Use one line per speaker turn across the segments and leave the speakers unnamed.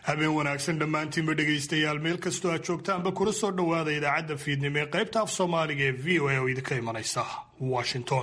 habeen wanaagsan dhammaantiinba dhegaystayaal meel kastoo aad joogtaanba kula soo dhowaada idaacadda fiidnimo ee qaybta af soomaaliga ee v o a oo idinka imanaysa washington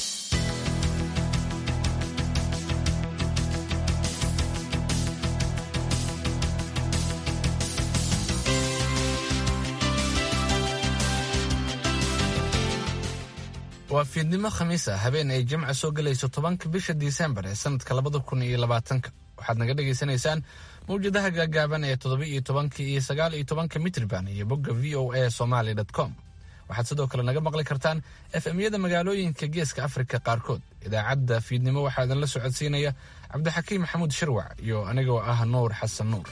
waa fiidnimo khamiis ah habeen ay jimca soo gelayso tobanka bisha disembar ee sanadka labada kun iyo labaatanka waxaad naga dhagaysanaysaan mawjadaha gaagaaban ee toddoba iyo tobanka iyo sagaal iyo tobanka mitriban iyo bogga v o a somaly com waxaad sidoo kale naga maqli kartaan efemyada magaalooyinka geeska afrika qaarkood idaacadda fiidnimo waxaa idinla socodsiinaya cabdixakiim maxamuud shirwac iyo anigoo ah nuur xasan nuur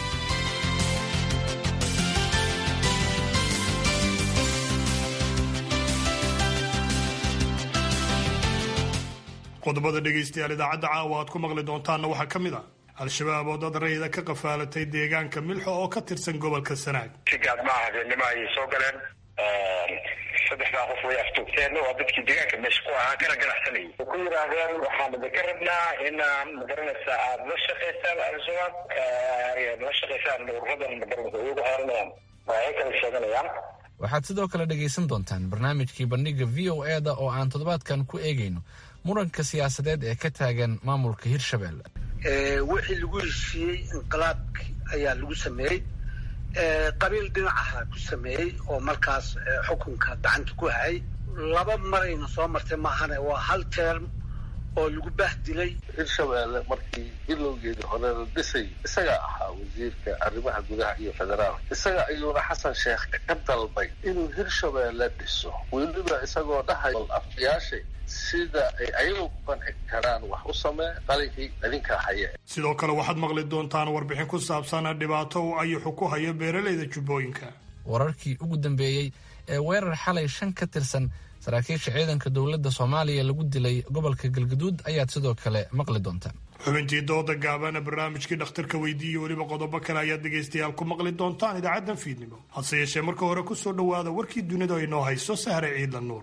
qodobada dhegaystayaal idaacadda caawa aad ku maqli doontaanna waxaa ka mid ah al-shabaab oo dad rayida ka qafaalatay deegaanka milxo oo ka tirsan gobolka sanaag
si gaadmaa habeenimo ayay soo galeen saddexdaa qof way aftuugteen waa dadkii deegaanka meesha ku ahaa kana ganacsanayay way ku yidhaahdeen waxaan idinka rabnaa inaan magaranaysa aada la shaqaysaan al-shabaab la shaqaysaan ururadan magaranaysa iyagu xeeranayaan waxay kala sheeganayaan
waxaad sidoo kale dhegaysan doontaan barnaamijkii bandhiga v o e da oo aan toddobaadkan ku eegayno muranka siyaasadeed ee ka taagan maamulka hirshabelle
wixii lagu heshiiyey inqilaabki ayaa lagu sameeyey qabiil dhinacaha ku sameeyey oo markaas xukunka gacanta ku hayay laba marayna soo martay maahane waa hal term oo lagu bahdilay
hirshabelle markii bilowgeedii hore la dhisay isagaa ahaa wasiirka arrimaha gudaha iyo federaalka isaga ayuuna xasan sheekh ka dalbay inuu hirshabelle dhiso weliba isagoo dhahay afyaashay sida ay ayagu ku qanci karaan wax u samee qalinkii idinkaa haye
sidoo kale waxaad maqli doontaan warbixin ku saabsan dhibaato uu ayuxu ku hayo beeralayda jubbooyinka
wararkii ugu dambeeyey ee weerar xalay shan ka tirsan saraakiisha ciidanka dowladda soomaaliya lagu dilay gobolka galgaduud ayaad sidoo kale maqli doontaan
xubintii dooda gaabana barnaamijkii dhakhtarka weydiiye weliba qodobo kale ayaad dhegaystayaal ku maqli doontaan idaacaddan fiidnimo hase yeeshee marka hore ku soo dhowaada warkii dunida ay noo hayso sahre ciidla nuur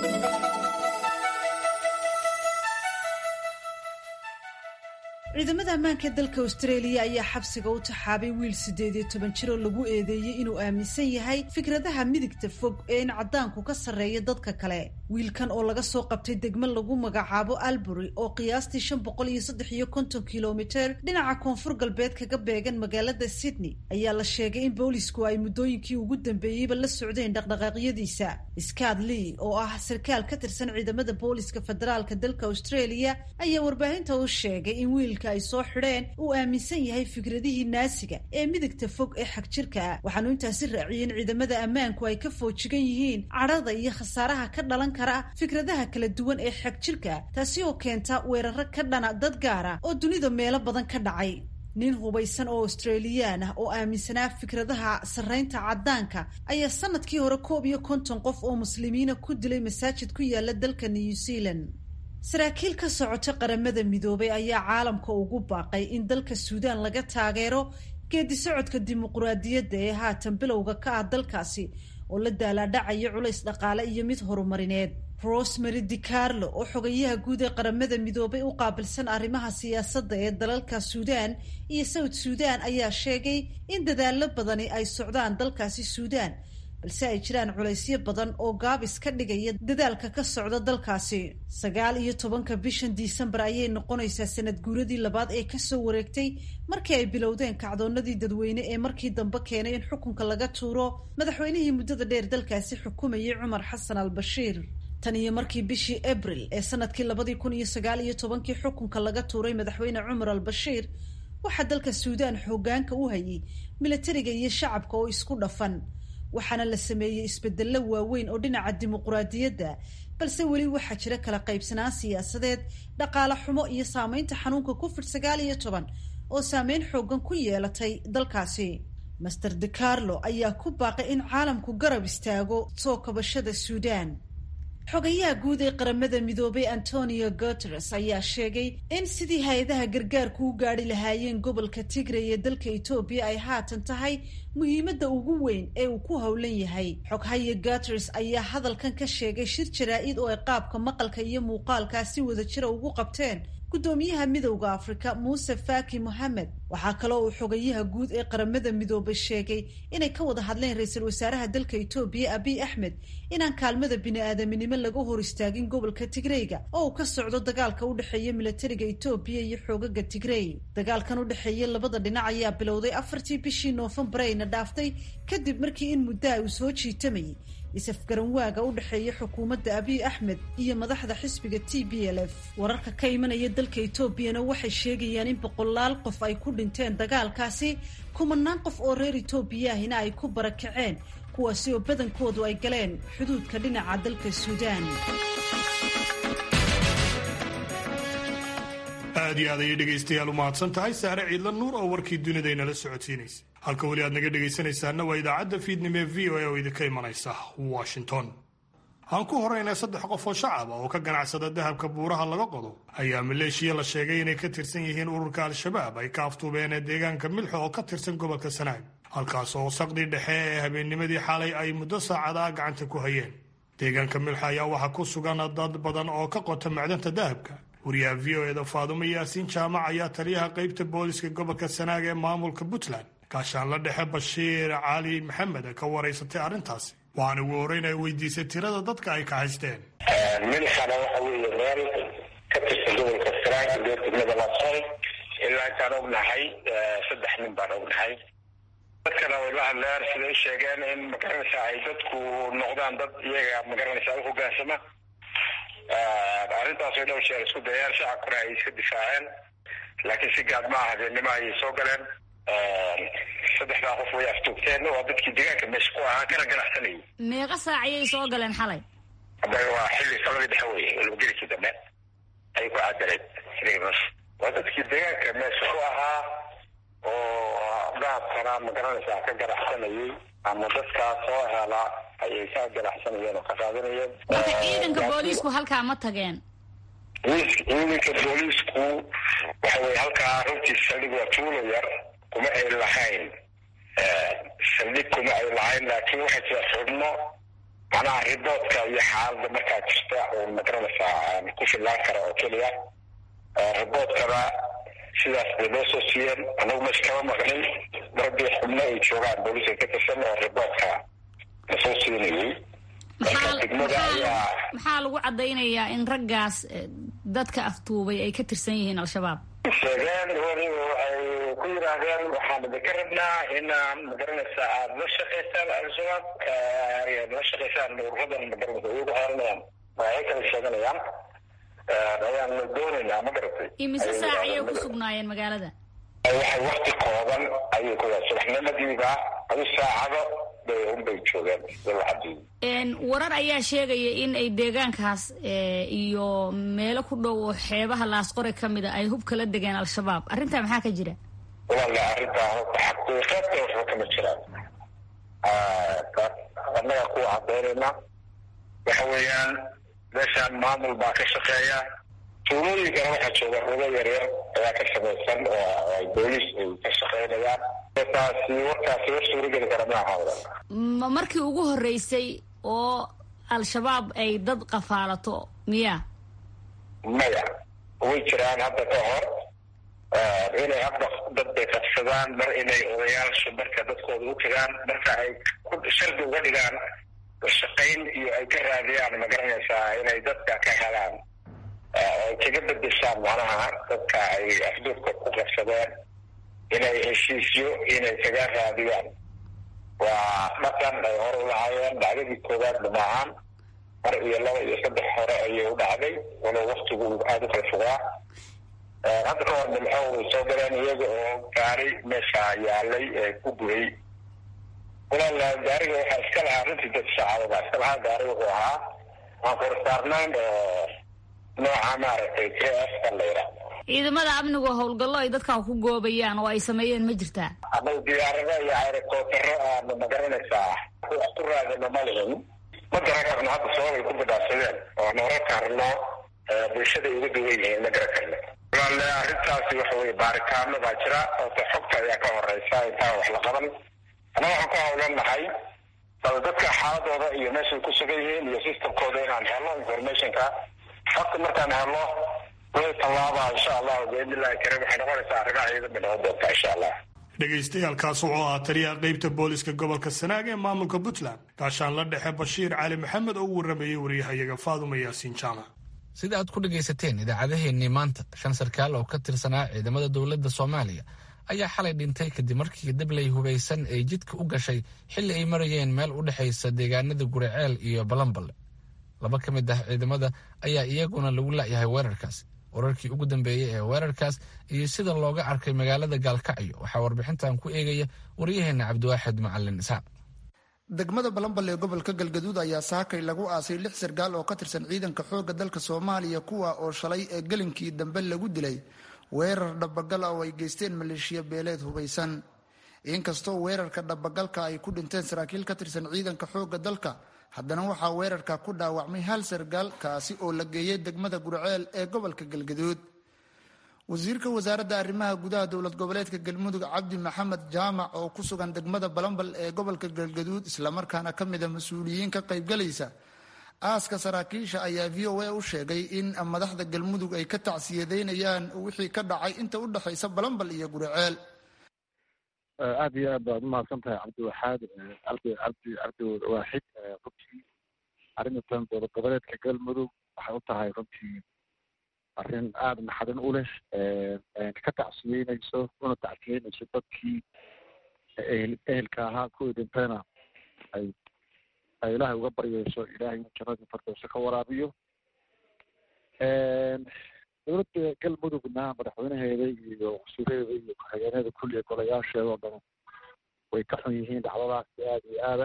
ciidamada ammaanka dalka austraeliya ayaa xabsiga u taxaabay wiil siddeed iyo toban jir oo lagu eedeeyey inuu aaminsan yahay fikradaha midigta fog ee in caddaanku ka sarreeya dadka kale wiilkan oo laga soo qabtay degmo lagu magacaabo albury oo qiyaastii shan boqol iyo saddex iyo konton kilomiter dhinaca koonfur galbeed kaga beegan magaalada sydney ayaa la sheegay in boolisku ay muddooyinkii ugu dambeeyeyba la socdeen dhaqdhaqaaqyadiisa scott lee oo ah sarkaal ka tirsan ciidamada booliska federaalka dalka australia ayaa warbaahinta u sheegay in wiil ay soo xidheen uu aaminsan yahay fikradihii naasiga ee midigta fog ee xagjirka ah waxaanu intaasi raaciyey in ciidamada ammaanku ay ka foojigan yihiin cadhada iyo khasaaraha ka dhalan kara fikradaha kala duwan ee xagjirka taasi oo keenta weeraro ka dhana dad gaara oo dunida meelo badan ka dhacay nin hubaysan oo australiyaan ah oo aaminsanaa fikradaha sarraynta caddaanka ayaa sanadkii hore koob iyo konton qof oo muslimiina ku dilay masaajid ku yaala dalka new zealand saraakiil ka socota qaramada midoobay ayaa caalamka ugu baaqay in dalka suudaan laga taageero geedi socodka dimuquraadiyadda ee haatan bilowga ka ah dalkaasi oo la daalaadhacaya culays dhaqaale iyo mid horumarineed rosemary dicarlo oo xogayaha guud ee qaramada midoobay u qaabilsan arrimaha siyaasadda ee dalalka suudaan iyo south suudaan ayaa sheegay in dadaallo badani ay socdaan dalkaasi suudaan balse ay jiraan culaysyo badan oo gaabis ka dhigaya dadaalka ka socda dalkaasi sagaal iyo tobanka bishan disembar ayay noqonaysaa sanad guuradii labaad ee kasoo wareegtay markii ay bilowdeen kacdoonadii dadweyne ee markii dambe keenay in xukunka laga tuuro madaxweynihii muddada dheer dalkaasi xukumayay cumar xasan al bashiir tan iyo markii bishii abril ee sanadkii labadii kun iyo sagaal iyo tobankii xukunka laga tuuray madaxweyne cumar al bashiir waxaa dalka suudaan xoogaanka u hayay milatariga iyo shacabka oo isku dhafan waxaana la sameeyey isbedello waaweyn oo dhinaca dimuquraadiyadda balse weli waxaa jira kala qaybsanaan siyaasadeed dhaqaale xumo iyo saameynta xanuunka covid sagaal iyo toban oo saameyn xoogan ku yeelatay dalkaasi master de carlo ayaa ku baaqay in caalamku garab istaago soo kabashada suudaan xogayaha guud ee qaramada midoobay antonio guteres ayaa sheegay in sidii hay-adaha gargaarku u gaadhi lahaayeen gobolka tigray ee dalka etoobiya ay haatan tahay muhiimadda ugu weyn ee uu ku howlan yahay xoghaya guteres ayaa hadalkan ka sheegay shir jaraa-id oo ay qaabka maqalka iyo muuqaalkaa si wada jira ugu qabteen guddoomiyaha midowda afrika muuse faki mohamed waxaa kaloo uu xogayaha guud ee qaramada midoobay sheegay inay ka wada hadleen ra-iisul wasaaraha dalka etoobiya abiy axmed inaan kaalmada bini-aadaminimo laga hor istaagin gobolka tigreyga oo uu ka socdo dagaalka u dhexeeya milatariga etoobiya iyo xoogaga tigrey dagaalkan u dhexeeya labada dhinac ayaa bilowday afartii bishii noofembar ayna dhaaftay kadib markii in muddaha uu soo jiitamayay isafgaranwaaga u dhexeeya xukuumadda abiy axmed iyo madaxda xisbiga t b l f wararka ka imanaya dalka etoobiyana waxay sheegayaan in boqolaal qof ay ku dhinteen dagaalkaasi kumanaan qof oo reer etoobiya ahina ay ku barakaceen kuwaasi oo badankoodu ay galeen xuduudka dhinaca dalka suudaan
aad iyo aad ayay dhegaystayaal u mahadsan tahay saare ciidla nuur oo warkii dunida inala socodsiinaysa halka weli aad naga dhegaysanaysaana waa idaacadda fiidnimo ee v o a oo idinka imanaysa washington aan ku horeynay saddex qof oo shacaba oo ka ganacsada dahabka buuraha laga qodo ayaa maleeshiya la sheegay inay ka tirsan yihiin ururka al-shabaab ay ka aftuubeen ee deegaanka milxo oo ka tirsan gobolka sanaag halkaas oo saqdii dhexe ee habeennimadii xalay ay muddo saacada gacanta ku hayeen deegaanka milxo ayaa waxaa ku sugan dad badan oo ka qota macdanta dahabka wariyaha v o eda faadumo yaasiin jaamac ayaa taliyaha qaybta booliska gobolka sanaag ee maamulka puntland gaashaanla dhexe bashiir cali maxamed ka waraysatay arrintaasi waxaana ugu horreyn ay weydiisay tirada dadka ay ka haysteen
milxana waxa weeye meel ka tirsan gobolka sanaag dee degmada lasol ilaa intaan ognahay saddex nin baan ognahay dadkana way la hadleen siday sheegeen in magaranaysa ay dadku noqdaan dad iyaga magaranaysa u hogaansama arrintaas way dhowr jeer isku dayeen shacabkuna ay iska difaaceen laakiin si gaad ma aha habeennimo ayay soo galeen saddexdaa qof way aftuugteen waa dadkii deegaanka meesha ku ahaa kana ganacsanayay
meeqa saac ayay soo galeen xalay
hadda waa xilli saladii dhexe weye walbagelikii dambe ayay ku cadaleen waa dadkii deegaanka meesha ku ahaa oo dahabkana magaranaysaa ka ganacsanayay ama dadkaa soo hela ayay ka ganacsanayeen oo ka qaadanayeen
marka ciidanka booliisku halkaa ma tageen
ciidanka booliisku waxa weye halkaa runtii saldhig waa tuulo yar kuma ay lahayn saldhig kuma ay lahayn laakiin waxay jira xubno macnaha riboodka iyo xaalada markaa jirta oo magaranaysaa ku fillaan kara oo keliya riboodkana sidaas bay loo soo siiyeen anagu meesha kama maqnin marbii xubno ay joogaan booliiska ka tirsan oo riboodka lasoo siinayay
maxaa lagu cadaynayaa in raggaas dadka aftuubay ay ka tirsan yihiin al-shabaab
sheegeen weliba waxay ku yidhaahdeen waxaan idinka rabnaa inaan magaranaysa aada la shaqaysaan al-shabaab la shaqaysaan ururadan magaranaysa iyagu xeeranayaan waxay kala sheeganayaan ayaan doonaynaa ma garatay
imise saac ayay ku sugnaayeen magaalada
waxay wakti kooban ayay ku subaxnimadiiba adu saacado bay unbay joogeen
warar ayaa sheegaya in ay deegaankaas iyo meelo ku dhow oo xeebaha laasqore ka mida ay hub kala degeen al-shabaab arrintaa maxaa ka jira
wala arrintaa xaqiiqada waxba kama jiraan annaga kuwa cadaynayna waxa weeyaan meeshaan maamul baa ka shaqeeya tuulooyinkana waxaa jooga rugo yaryar ayaa ka samaysan oo ay booliis ay ka shaqeynayaan taasi warkaasi war suurageli kara maaha
ma markii ugu horreysay oo al-shabaab ay dad qafaalato miya
maya way jiraan hadda ka hor inay hadda dad bay qabsadaan mar inay odayaashu marka dadkooda u tagaan marka ay shardi uga dhigaan shaqayn iyo ay ka raadiyaan magaranaysaa inay dadka ka helaan ay kaga bedeshaan macnaha dadka ay afduubka ku qabsadeen inay heshiisyo inay kaga raadiyaan waa dhaqan ay hore u lahaayeen dhacdadii koowaadna maahan mar iyo laba iyo saddex hore ayay u dhacday walow waktigu aada u kala fogaa hadda ka hor milxo way soo galeen iyaga oo gaari meesha yaalay ee ku gubay walaal gaariga waxaa iska lahaa runtii dad shacababa iska lahaa gaari wuxuu ahaa aan korsaarnayn oo nooca maaragtay k f ka la yidhaahdo
ciidamada amnigu howlgallo ay dadka ku goobayaan oo ay sameeyeen ma jirtaa
anagu diyaarado iyo aerokootaro aanu magaranaysaa wax ku raadino ma lihin ma garan karno hadda sababay ku badhaadsadeen oo noora karno bulshada ay uga duwan yihiin ma garan karno walaale arrintaasi waxa weye baaritaano baa jira oota xogta ayaa ka horeysa intaan wax la qaban annaga waxaan ku hawlan nahay bal dadka xaaladooda iyo meeshay ku sugan yihiin iyo systemkooda inaan helo informationka xogta markaan helo way tallaabaa insha allahu biidnillahi karim waxay noqonaysaa arrimaha ciidan bay noqon doontaa insha allah
dhegaystayaaalkaas wuxuu ahaa taliyaha qaybta booliska gobolka sanaag ee maamulka puntland gaashaan la dhexe bashiir cali maxamed oo u warramayey waryahayaga faaduma yaasiin jaamac
sida aad ku dhegaysateen idaacadaheennii maanta shan sarkaal oo ka tirsanaa ciidamada dowladda soomaaliya ayaa xalay dhintay kadib markii dabley hubaysan ay jidka u gashay xilli ay marayeen meel u dhexaysa deegaanada guriceel iyo balanballe laba ka mid ah ciidamada ayaa iyaguna lagu la'yahay weerarkaas wararkii ugu dambeeyey ee weerarkaas iyo sida looga arkay magaalada gaalkacyo waxaa warbixintan ku eegaya waryaheena cabdiwaaxid macalin isxaaq
degmada balanbal ee gobolka galgaduud ayaa saakay lagu aasay lix sarkaal oo ka tirsan ciidanka xoogga dalka soomaaliya kuwa oo shalay ee gelinkii dambe lagu dilay weerar dhabagal oo ay geysteen maleeshiya beeleed hubaysan inkastoo weerarka dhabagalka ay ku dhinteen saraakiil ka tirsan ciidanka xoogga dalka haddana waxaa weerarka ku dhaawacmay hal sarkaal kaasi oo la geeyey degmada gurceel ee gobolka galgaduud wasiirka wasaaradda arrimaha gudaha dowlad goboleedka galmudug cabdi maxamed jaamac oo ku sugan degmada balambal ee gobolka galgaduud islamarkaana ka mid a mas-uuliyiin ka qaybgalaysa aaska saraakiisha ayaa v o a u sheegay in madaxda galmudug ay ka tacsiyadeynayaan wixii ka dhacay inta u dhexaysa balambal iyo guriceel
aada iyo aad baad umahadsan tahay cabdiwaxaad cabdi cabdi cabdi waaxid runtii arrintan dowlad goboleedka galmudug waxay u tahay runtii arrin aada naxadin u leh ka tacsiyeynayso una tacsiyeynayso dadkii ehel ehelka ahaa kuwii dhintayna ay ay ilaahay uga baryayso ilaahay inuu jannadii fardowso ka waraabiyo dowladda galmudugna madaxweynaheeda iyo wasiiradeeda iyo ku-xigeenada kulliya golayaasheeda oo dhan way ka xun yihiin dhacdadaasi aada iyo aada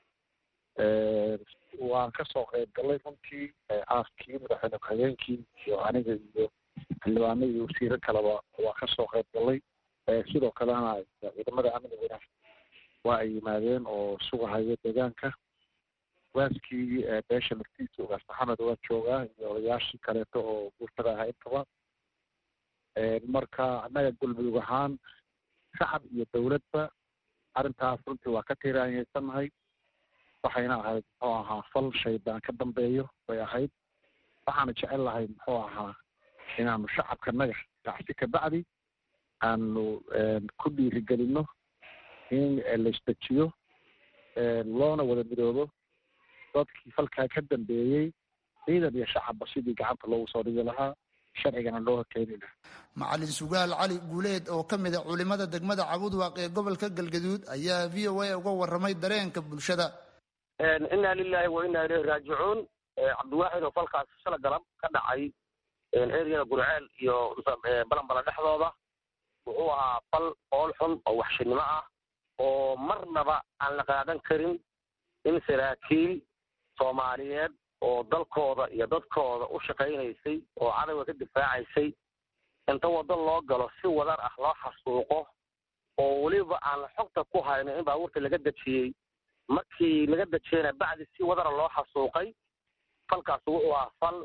waan kasoo qayb gallay runtii aaskii madaxweyne ku-xigeenkii iyo aniga iyo xildhibaano iyo wasiiro kaleba waan kasoo qayb gallay sidoo kalena ciidamada amniguna waa ay yimaadeen oo sugahaya deegaanka waaskii beesha laftiisa ugaas maxamed waa joogaa iyo odayaashii kaleeto oo bulshada ahaa intaba marka annaga galmudug ahaan shacab iyo dowladba arrintaas runtii waa ka tiiraanyaysannahay waxayna ahayd muxuu ahaa fal shaydaan ka dambeeyo bay ahayd waxaana jecel lahay muxuu ahaa inaanu shacabkanaga gacsi kabacdi aanu ku dhiirigelino in la isdejiyo loona wada midoobo dadkii falkaa ka dambeeyey ciidan iyo shacabba sidii gacanta loogu soo dhigi lahaa sharcigana loo horkeeni lahaa
macalin sugaal cali guuleed oo ka mid a culimada degmada cabudwaaq ee gobolka galgaduud ayaa v o a uga warramay dareenka bulshada
inna lilahi wa inna ilayhi raajicuun cabdiwaaxid oo falkaas shala galab ka dhacay eriyada gurceel iyo balanbala dhexdooda wuxuu ahaa fal ool xun oo waxshinimo ah oo marnaba aan la qaadan karin in saraakiil soomaaliyeed oo dalkooda iyo dadkooda u shaqaynaysay oo cadawga ka difaacaysay inta waddo loo galo si wadar ah loo xasuuqo oo weliba aan xogta ku hayno in baabuurta laga dejiyey markii laga dejiyeyna bacdi si wadara loo xasuuqay falkaas wuxuu ahaa fal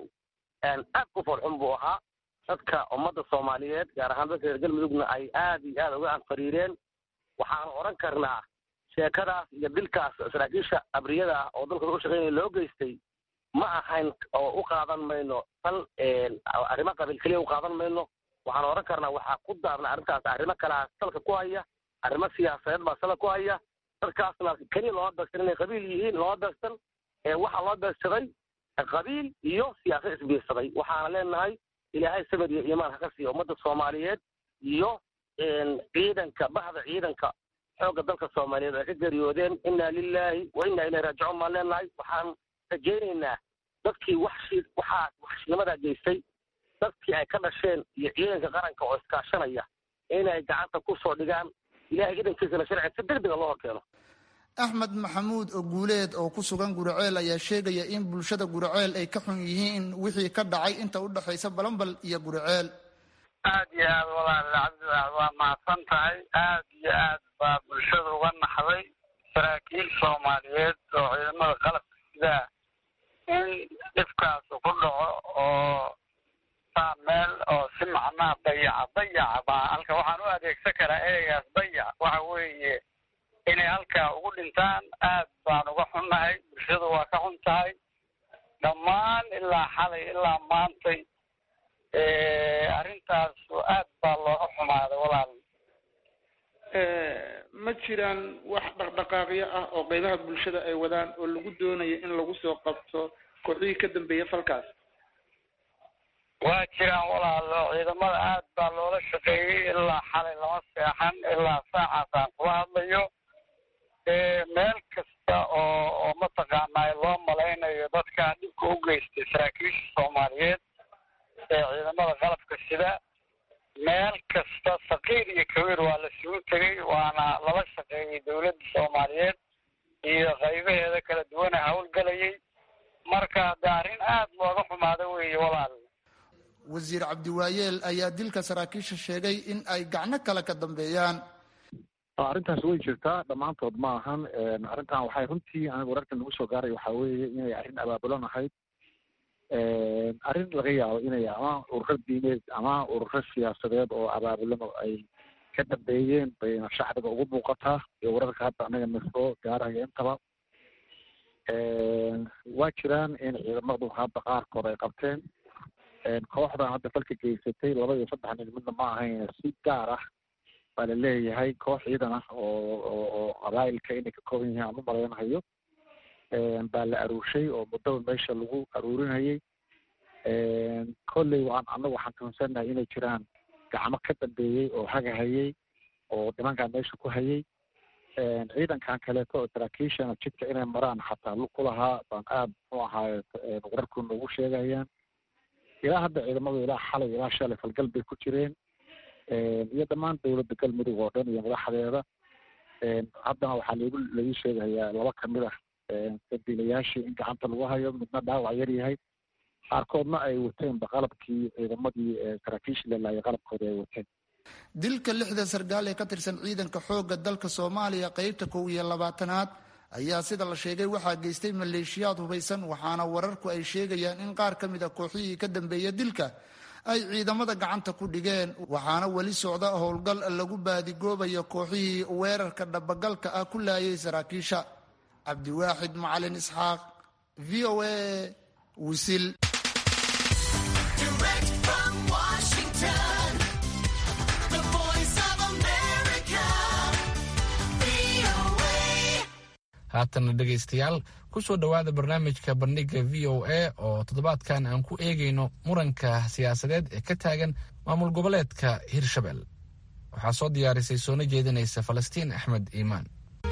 aad u falxun buu ahaa dadka ummadda soomaaliyeed gaar ahaan dadka reer galmudugna ay aad iyo aad uga anfariireen waxaanu odhan karnaa sheekadaas iyo dilkaas saraakiisha abriyada ah oo dalkooda u shaqaynaya loo geystay ma ahayn oo u qaadan mayno tal arrimo qabiil keliya u qaadan mayno waxaan odhan karnaa waxaa ku daarna arrintaas arrimo kalea salka ku haya arrimo siyaasadeed baa salka ku haya dadkaasna keliya looma beegsan inay qabiil yihiin looma beegsan waxaa loo beegsaday qabiil iyo siyaasad isbiirsaday waxaana leenahay ilaahay sabir iyo iimaan haka siiya ummadda soomaaliyeed iyo ciidanka bahda ciidanka xoogga dalka soomaaliyeed ay ka geeriyoodeen inna lilaahi wa inna ilayhi raajicuun baan leenahay waxaan rajaynaynaa dadkii waxshi waxaa waxshinimadaa geystay dadkii ay ka dhasheen iyo ciidanka qaranka oo iskaashanaya inay gacanta ku soo dhigaan ilahay idankiisana sharciga si degdega loo horkeeno
axmed maxamuud oo guuleed oo ku sugan guriceel ayaa sheegaya in bulshada guriceel ay ka xun yihiin wixii ka dhacay inta u dhexaysa balambal iyo guriceel
aad iyo aad walaal cabdiwax waa mahadsan tahay aad iyo aad baa bulshada uga naxday saraakiil soomaaliyeed oo ciidamada qalabka sidaa in dhibkaasu ku dhaco oo saa meel oo si macnaha dayaca dayaca baa halka waxaan u adeegsan karaa ereygaas dayac waxa weeye inay halkaa ugu dhintaan aad baan uga xunnahay bulshadu waa ka xun tahay dhammaan ilaa xalay ilaa maantay arrintaas aad baa looga xumaaday walaal
ma jiraan wax dhaqdhaqaaqyo ah oo qeybaha bulshada ay wadaan oo lagu doonayo in lagu soo qabto kooxihii ka dambeeya falkaas
waa jiraan walaalo ciidamada aad baa loola shaqeeyey ilaa xalay lama seexan ilaa saacaasaan kula hadlayo meel kasta oo oo mataqaanaa loo malaynayo dadkaan dhibka u geystay saraakiisha soomaaliyeed ee ciidamada qalabka sida meel kasta saqiir iyo kabiir waa la sugu tegey waana lala shaqeeyey dowladda soomaaliyeed iyo qaybaheeda kala duwana howlgelayay marka de arrin aad looga xumaada weeye walaal
wasiir cabdiwaayeel ayaa dilka saraakiisha sheegay in ay gacno kale ka dambeeyaan
arrintaas way jirtaa dhammaantood ma ahan arrintan waxay runtii aniga wararkan nagu soo gaaray waxaa weeye inay arrin abaabulan ahayd arrin laga yaabo inay ama ururo diineed ama ururo siyaasadeed oo abaabulan oo ay ka dambeeyeen bayna shacbiga ugu muuqataa iyo wararka hadda anaga na soo gaaraya intaba waa jiraan in ciidamadu hadda qaarkood ay qabteen kooxdan hadda falka geysatay laba iyo saddex nin midna ma ahayn si gaar ah baa la leeyahay koox ciidan ah oo oo oo qabaa'ilka inay ka kooban yihiin aan u malaynahayo baa la aruurshay oo muddaba meesha lagu aruurinayay kolley waan annagu waxaan tuhunsannahay inay jiraan gacmo ka dambeeyey oo hagahayay oo nimankan meesha ku hayay ciidankan kaleeto oo saraakiishana jidka inay maraan xataa lug ku lahaa baan aad muxuu ahaaye wararku noogu sheegayaan ilaa hadda ciidamadu ilaa xalay ilaa shalay falgal bay ku jireen iyo dhammaan dowladda galmudug oo dhan iyo madaxdeeda haddana waxaa lagu lagu sheegayaa laba kamid ah dambiilayaashii in gacanta lagu hayo midna dhaawac yar yahay qaarkoodna ay wateenba qalabkii ciidamadii saraakiishii lalaayay qalabkoodii ay wateen
dilka lixda sargaal ee ka tirsan ciidanka xoogga dalka soomaaliya qeybta kow iyo labaatanaad ayaa sida la sheegay waxaa geystay maleeshiyaad hubaysan waxaana wararku ay sheegayaan in qaar ka mid a kooxihii ka dambeeya dilka ay ciidamada gacanta ku dhigeen waxaana weli socda howlgal lagu baadigoobayo kooxihii weerarka dhabagalka ah ku laayay saraakiisha cabdiwaaxid macalin isxaaq v o a wisil
haatana dhegaystayaal kusoo dhowaada barnaamijka bandhiga v o a oo toddobaadkan aan ku eegayno muranka siyaasadeed ee ka taagan maamul goboleedka hirshabel waxaa soo diyaarisay soona jeedinaysa falastiin axmed iimaan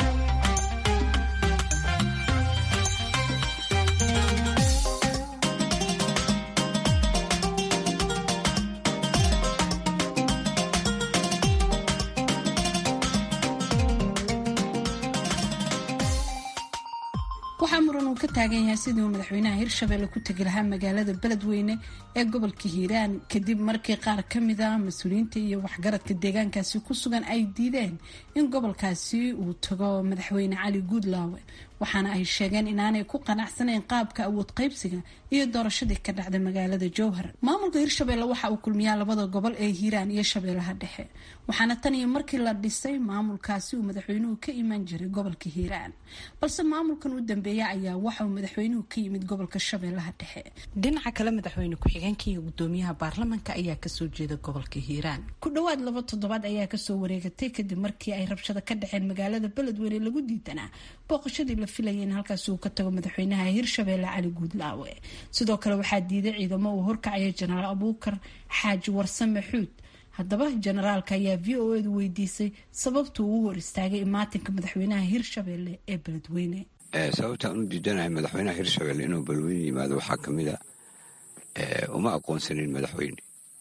waxaa muran uu ka taagan yahay sidii uu madaxweynaha hirshabelle ku tegi lahaa magaalada beledweyne ee gobolka hiiraan kadib markii qaar ka mid a mas-uuliyiinta iyo waxgaradka deegaankaasi ku sugan ay diideen in gobolkaasi uu tago madaxweyne cali guudlaawe waxaana ay sheegeen inaanay ku qanacsanayn qaabka awood qaybsiga iyo doorashadii ka dhacda magaalada jowhar maamulka hirshabelle waxa uu kulmiyaa labada gobol ee hiiraan iyo shabeellaha dhexe waxaana tan iyo markii la dhisay maamulkaasi uu madaxweynuhu ka iman jiray gobolka hiiraan balse maamulkan u dambeeya ayaa waxa uu madaxweynuhu ka yimid gobolka shabeellaha dhexe
dhinaca kale madaxweyne ku-xigeenka iyo gudoomiyaha baarlamanka ayaa kasoo jeeda gobolka hiiraan
ku dhowaad laba toddobaad ayaa kasoo wareegatay kadib markii ay rabshado ka dhaceen magaalada beledweyne lagu diidanaa booqashadii la filayay in halkaasi uu ka tago madaxweynaha hirshabelle cali guudlaawe sidoo kale waxaa diiday ciidamo uu horkacaya jenaraal abuukar xaaji warsame xuud haddaba jenaraalka ayaa v o edu weydiisay sababtuu uu hor istaagay imaatinka madaxweynaha hirshabelle ee beledweyne
sababtaan u diidanahay madaxweynaha hirshabelle inuu beledweyne yimaado waxaa kamid a uma aqoonsanin madaxweyne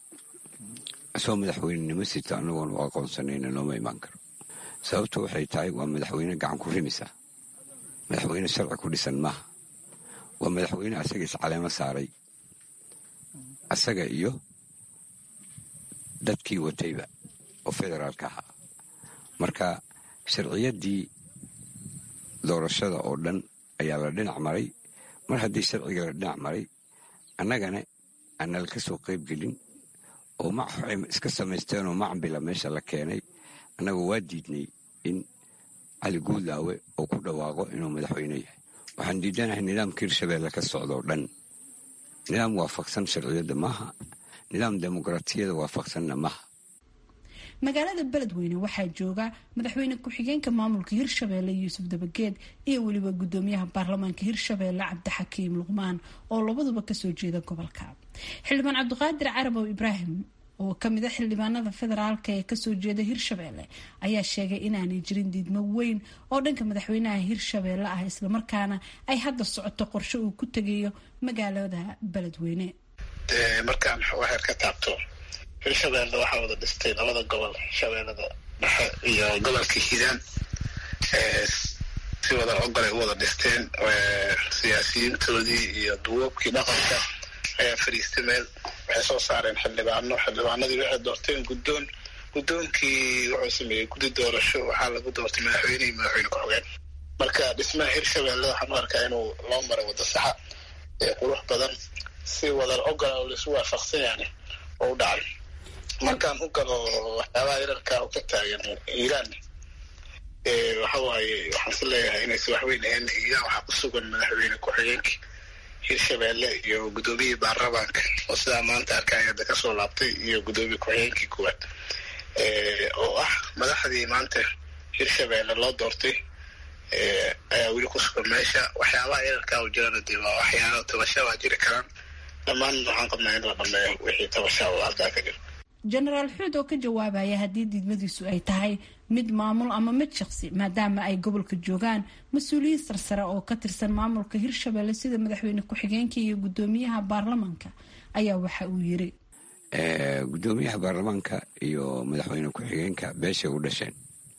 isagoo madaxweynenimo sita anagoon u aqoonsanayna nooma imaan karo sababtu waxay tahay waa madaxweyne gacan ku rimisa madaxweyne sharci ku dhisan maaha waa madaxweyne asaga iscaleemo saaray asaga iyo dadkii watayba oo federaalka ahaa marka sharciyaddii doorashada oo dhan ayaa la dhinac maray mar haddii sharciga la dhinac maray annagana aanala ka soo qayb gelin oo maxay iska samaysteenoo macambila meesha la keenay annagu waa diidnay in cali guudlaawe oo ku dhawaaqo inuu madaxweyne yahay waxaan diidanahay nidaamka hirshabelle ka socdoo dhan nidaam waafaqsan sharciyadda maaha nidaam dimuqraatiyada waafaqsanna maha
magaalada beledweyne waxaa jooga madaxweyne ku-xigeenka maamulka hirshabeelle yuusuf dabageed iyo weliba gudoomiyaha baarlamaanka hirshabeelle cabdixakiim luqmaan oo labaduba kasoo jeeda gobolka xildhibaan cabdiqaadir carabow ibraahim oo kamid a xildhibaanada federaalka ee kasoo jeeda hirshabeelle ayaa sheegay inaanay jirin diidmo weyn oo dhanka madaxweynaha hirshabeelle ah islamarkaana ay hadda socoto qorshe uu ku tegayo magaalada beledweyne
markaan waxaad ka taabto hirshabeelle waxaa wada dhistay labada gobol shabeellada dhexe iyo gobolka hiiraan si wada ogolay u wada dhisteen siyaasiyiintoodii iyo duwoobkii dhaqanka ayaa fadhiistay meel waxay soo saareen xildhibaano xildhibaanadii waxay doorteen guddoon guddoonkii wuxuu sameeyey guddi doorasho waxaa lagu doortay madaxweyne iyo madaxweyne ku-xigeen marka dhismaha hirshabeelle waxaan u arkaa inuu loo maray waddo saxa ee qurux badan si wada ogola oo laisu waafaqsan yaani oo u dhacay markaan u galo waxyaabaha yararka oo ka taagan iiraan waxa waaye waxaan si leeyahay inaysa waxweyn ahayn iiraan waxaa ku sugan madaxweyne ku-xigeenkii hirshabeelle iyo guddoomiyihii baarlamaanka oo sidaa maanta arkaya hadda kasoo laabtay iyo guddoomiye ku-xigeenkii kuwaad oo ah madaxdii maanta hirshabeelle loo doortay ayaa weli ku sugan meesha waxyaabaha yararka oo jirana dee waa waxyaaba tabasha waa jiri karaan dhammaan waxaan qabnaa in la dhameeyo wixii tabasha oo halkaa ka jira
jenaraal xuud oo ka jawaabaya haddii diidmadiisu ay tahay mid maamul ama mid shaqsi maadaama ay gobolka joogaan mas-uuliyiin sarsare oo ka tirsan maamulka hirshabelle sida madaxweyne ku-xigeenka iyo guddoomiyaha baarlamaanka ayaa waxa uu yiri
guddoomiyaha baarlamaanka iyo madaxweyne ku-xigeenka beeshay u dhasheen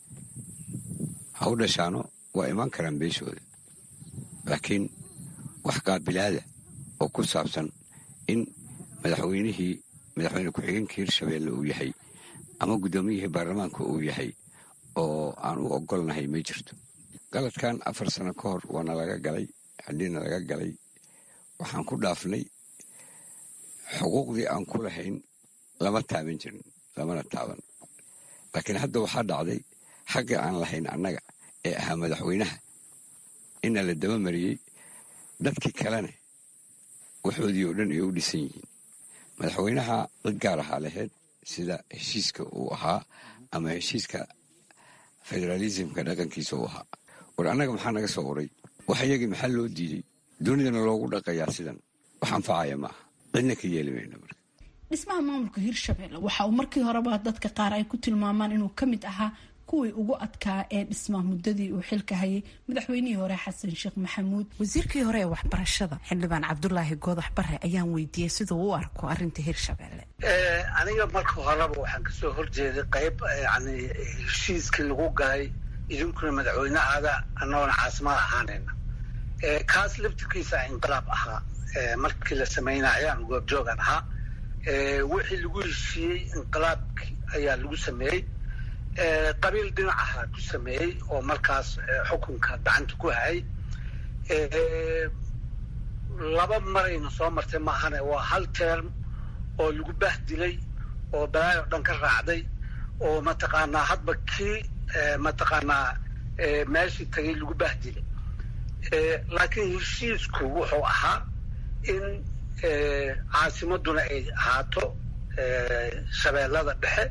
ha u dhashaano waa imaan karaan beeshooda laakiin wax qaabilaada oo ku saabsan in madaxweynihii madaxweyne ku-xigeenka hirshabeelle uu yahay ama guddoomiyihii baarlamaanka uu yahay oo aan u ogolnahay ma jirto galadkan afar sano ka hor waana laga galay haddiina laga galay waxaan ku dhaafnay xuquuqdii aan ku lahayn lama taaban jirin lamana taaban laakiin hadda waxaa dhacday xagga aan lahayn annaga ee ahaa madaxweynaha ina la daba mariyey dadkii kalena waxoodii oo dhan ay u dhisan yihiin madaxweynaha cid gaar ahaa laheyd sida heshiiska uu ahaa ama heshiiska federaalismka dhaqankiisa uu ahaa war annaga maxaa naga soo uray wax iyagii maxaa loo diiday dunidana loogu dhaqayaa sidan wax anfacaya maaha cidna ka yeeli mayno marka
dhismaha maamulka hirshabelle waxa uu markii horeba dadka qaar ay ku tilmaamaan inuu ka mid ahaa kuwii ugu adkaa ee dhismaa muddadii uu xilka hayay madaxweynihii hore xasan sheekh maxamuud
wasiirkii hore ee waxbarashada xildhibaan cabdulaahi goodax bare ayaan weydiiyey siduu u arko arinta hirshabelle
aniga marka horeba waxaan kasoo horjeeday qayb yani heshiiskii lagu galay idinkuna madaxweynehaada annagoona caasimada ahaanayna kaas laftirkiisa inqilaab ahaa markii la sameynaya aan goobjoogan ahaa wixii lagu heshiiyey inqilaabki ayaa lagu sameeyey qabiil dhinacaha ku sameeyey oo markaas xukunka gacanta ku hayay laba marayna soo martay maahane waa hal term oo lagu bahdilay oo balaayo dhan ka raacday oo mataqaanaa hadba kii mataqaanaa meeshii tagay lagu bahdilay laakiin heshiisku wuxuu ahaa in caasimaduna ay ahaato shabeellada dhexe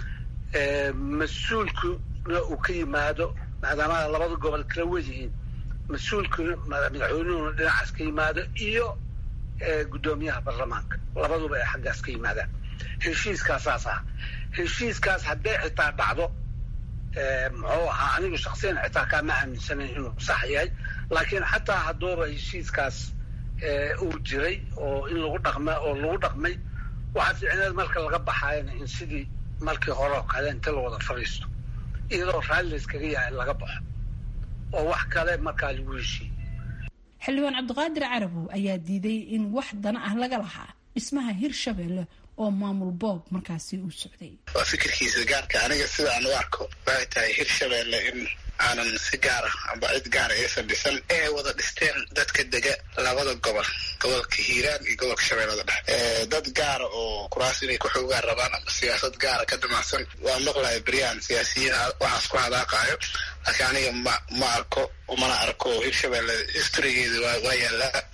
mas-uulkuna uu ka yimaado maadaama labada gobol kala weyihiin mas-uulkuna madaxweynuhuna dhinacaas ka yimaado iyo guddoomiyaha baarlamaanka labaduba ay xaggaas ka yimaadaan heshiiskaasaas ah heshiiskaas hadday xitaa dhacdo muxuu ahaa anigu shaksiyan xitaa kaama aaminsanayn inuu sax yahay laakiin xataa hadduuba heshiiskaas uu jiray oo in lagu dhaqma oo lagu dhaqmay waxaa fiicneed marka laga baxaayana in sidii markii hore oo kale inta la wada fadhiisto iyadoo raalli layskaga yahay laga baxo oo wax kale markaa lagu heshiiye
xildhibaan cabdiqaadir carabow ayaa diiday in wax dana ah laga lahaa dhismaha hirshabelle oo maamul boob markaasi uu socday
waa fikirkiisa gaarka aniga sida aan u arko waxay tahay hirshabelle in aanan si gaara amba cid gaara aysan dhisan ee wada dhisteen dadka dega labada gobol gobolka hiiraan iyo gobolka shabeellada dhexe dad gaara oo kuraas inay kuxoogaan rabaan ama siyaasad gaara ka damacsan waa maqlaya beryaan siyaasiyiin waxaas ku hadaaqaayo laakiin aniga ma ma arko mana arko hirshabelle historygeeda waa waa yaallaa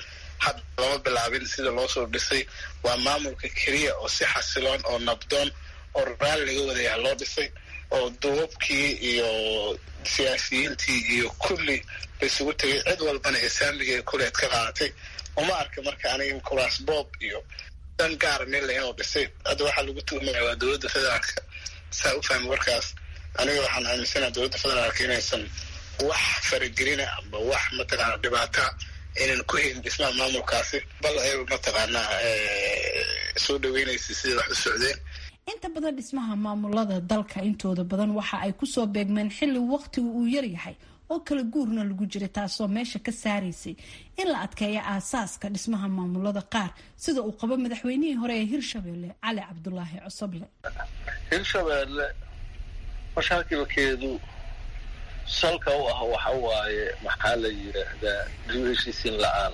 had lama bilaabin sida loo soo dhisay waa maamulka keliya oo si xasiloon oo nabdoon oo raali laga wadayaa loo dhisay oo duubabkii iyo siyaasiyiintii iyo kulli laisugu tegay cid walbana islaamiga kuleed ka qaadatay uma arka marka aniga kuraas boob iyo dan gaara mila inuu dhisay hadda waxaa lagu tuhmaya waa dowladda federaalka saa u fahmi warkaas aniga waxaan aaminsanaha dowladda federaalka inaysan wax faragelina amba wax mataqaana dhibaata aynan ku helin dhismaha maamulkaasi bal ay mataqaanaa soo dhaweynaysa sidai wax u socdeen
inta badan dhismaha maamulada dalka intooda badan waxa ay kusoo beegmeen xilli waqtigu uu yaryahay oo kala guurna lagu jiray taasoo meesha ka saaraysay in la adkeeyo aasaaska dhismaha maamulada qaar sida uu qabo madaxweynihii hore ee hirshabelle cali cabdulaahi cosoble
hirshabelle mashaakilkeedu salka u ah waxa waaye maxaa la yidhaahdaa dib heshiisiin la-aan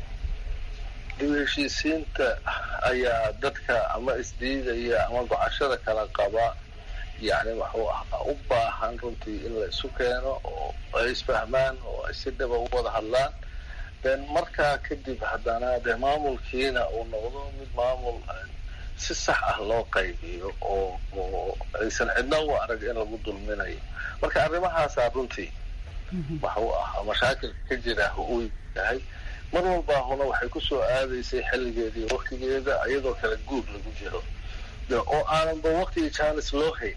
dib heshiisiinta ayaa dadka ama isdiidaya ama gocashada kala qaba yacni waxuu ahaa u baahan runtii in la isu keeno oo ay isfahmaan oo ay si dhaba u wada hadlaan den markaa kadib haddana dee maamulkiina uu noqdo mid maamul si sax ah loo qaybiyo oo oo aysan cidna u arag in lagu dulminayo marka arrimahaasaa runtii waxuu ahaa mashaakilka ka jira uu yahay mar walbaahuna waxay kusoo aadaysay xilligeedii waktigeeda iyadoo kala guur lagu jiro oo aananba waktigii jaanis loo hayn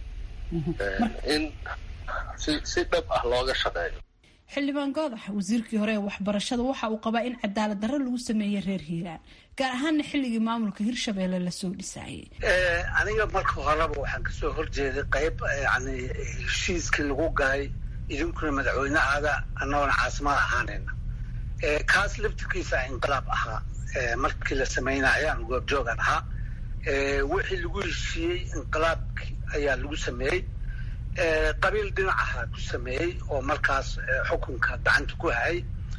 in si si dhab ah looga shaqeeyo
xildhibaan goodax wasiirkii hore ee waxbarashada waxa uu qabaa in cadaalad darro lagu sameeyey reer hiiraan gaar ahaana xilligii maamulka hirshabelle lasoo dhisaayay
aniga marka horeba waxaan kasoo horjeeday qayb yani heshiiskii lagu galay idinkuna madaxweynehaada annagoona caasimada ahaanayna kaas laftirkiisa inqilaab ahaa markii la sameynaya aan goobjoogan ahaa wixii lagu heshiiyey inqilaabki ayaa lagu sameeyey qabiil dhinacaha ku sameeyey oo markaas xukunka gacanta ku hayay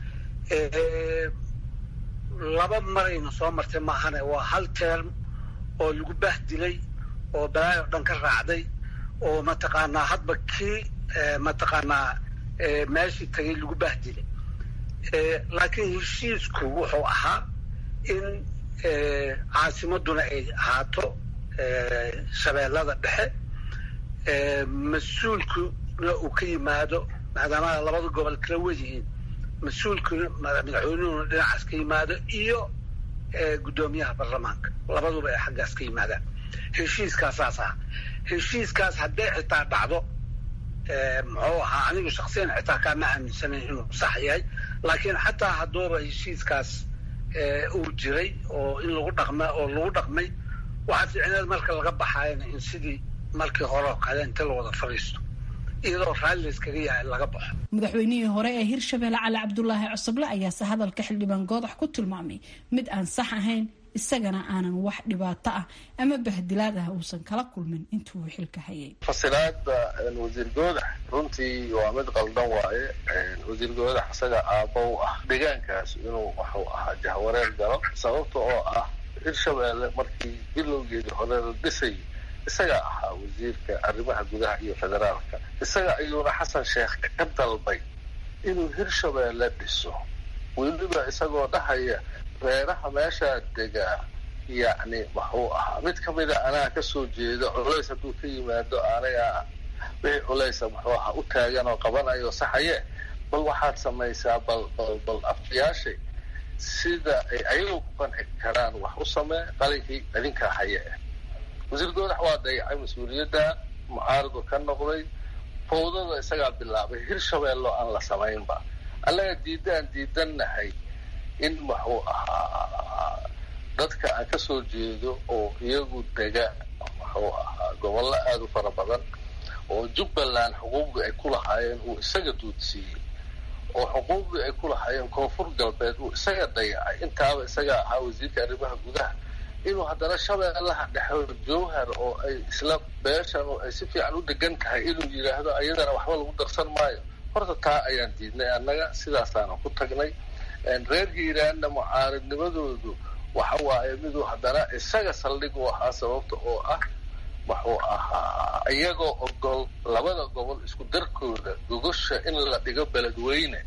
laba marayna soo martay maahane waa hal term oo lagu bahdilay oo balaayo dhan ka raacday oo mataqaanaa hadba kii mataqaanaa meeshii tagay lagu bahdilay laakiin heshiisku wuxuu ahaa in caasimaduna ay ahaato shabeellada dhexe mas-uulkuna uu ka yimaado maadaama labada gobol kala wedihiin mas-uulkuna madaxweynuhuna dhinacaas ka yimaado iyo guddoomiyaha baarlamaanka labaduba ay xaggaas ka yimaadaan heshiiskaasaas ah heshiiskaas hadday xitaa dhacdo muxuu ahaa anigu shaksiyan xitaa kaama aaminsanayn inuu sax yahay laakiin xataa hadduuba heshiiskaas uu jiray oo in lagu dhaqma oo lagu dhaqmay waxaa fiicneed marka laga baxaayana in sidii markii hore oo kale inta la wada fadhiisto iyadoo raalli layskaga yahay laga baxo
madaxweynihii hore ee hirshabelle cali cabdulaahi cosoble ayaase hadalka xildhibaan goodax ku tilmaamay mid aan sax ahayn isagana aanan wax dhibaato ah ama bahdilaad ah uusan kala kulmin intuu xilka hayay
fasilaada wasiir goodax runtii waa mid qaldan waaye wasiir goodax isaga aabbo u ah deegaankaas inuu waxuu ahaa jahwareer galo sababta oo ah hirshabelle markii bilowgeedii hore la dhisay isaga ahaa wasiirka arrimaha gudaha iyo federaalka isaga ayuuna xasan sheekh ka dalbay inuu hirshabelle dhiso weliba isagoo dhahaya reeraha meeshaa degaa yacni waxuu ahaa mid ka mida anaa kasoo jeeda culays hadduu ka yimaado anaga wixii culaysa muxuu ahaa u taagan oo qabanayo saxaye bal waxaad samaysaa bal bal bal afyaashay sida ay ayagu ku qanci karaan wax u samee qalinkii idinkaa haye wasiir goodax waa dayacay mas-uuliyadda mucaaridu ka noqday fawdada isagaa bilaabay hirshabeello aan la samaynba annaga diidaan diidannahay in waxuu ahaa dadka aan ka soo jeedo oo iyagu dega waxuu ahaa gobollo aada u fara badan oo jubbaland xuquuqdii ay ku lahaayeen uu isaga duudsiiyey oo xuquuqdii ay ku lahaayeen koonfur galbeed uu isaga dayacay intaaba isaga ahaa wasiirka arrimaha gudaha inuu haddana shabeellaha dhexe jowhar oo ay isla beeshan oo ay si fiican u degan tahay inuu yidhaahdo ayadana waxba lagu darsan maayo horta taa ayaan diidnay annaga sidaasaana ku tagnay reer hiiraanna mucaaridnimadoodu waxa waaye miduu haddana isaga saldhig u ahaa sababta oo ah wuxuu ahaa iyagoo ogol labada gobol isku darkooda gogosha in la dhigo beledweyne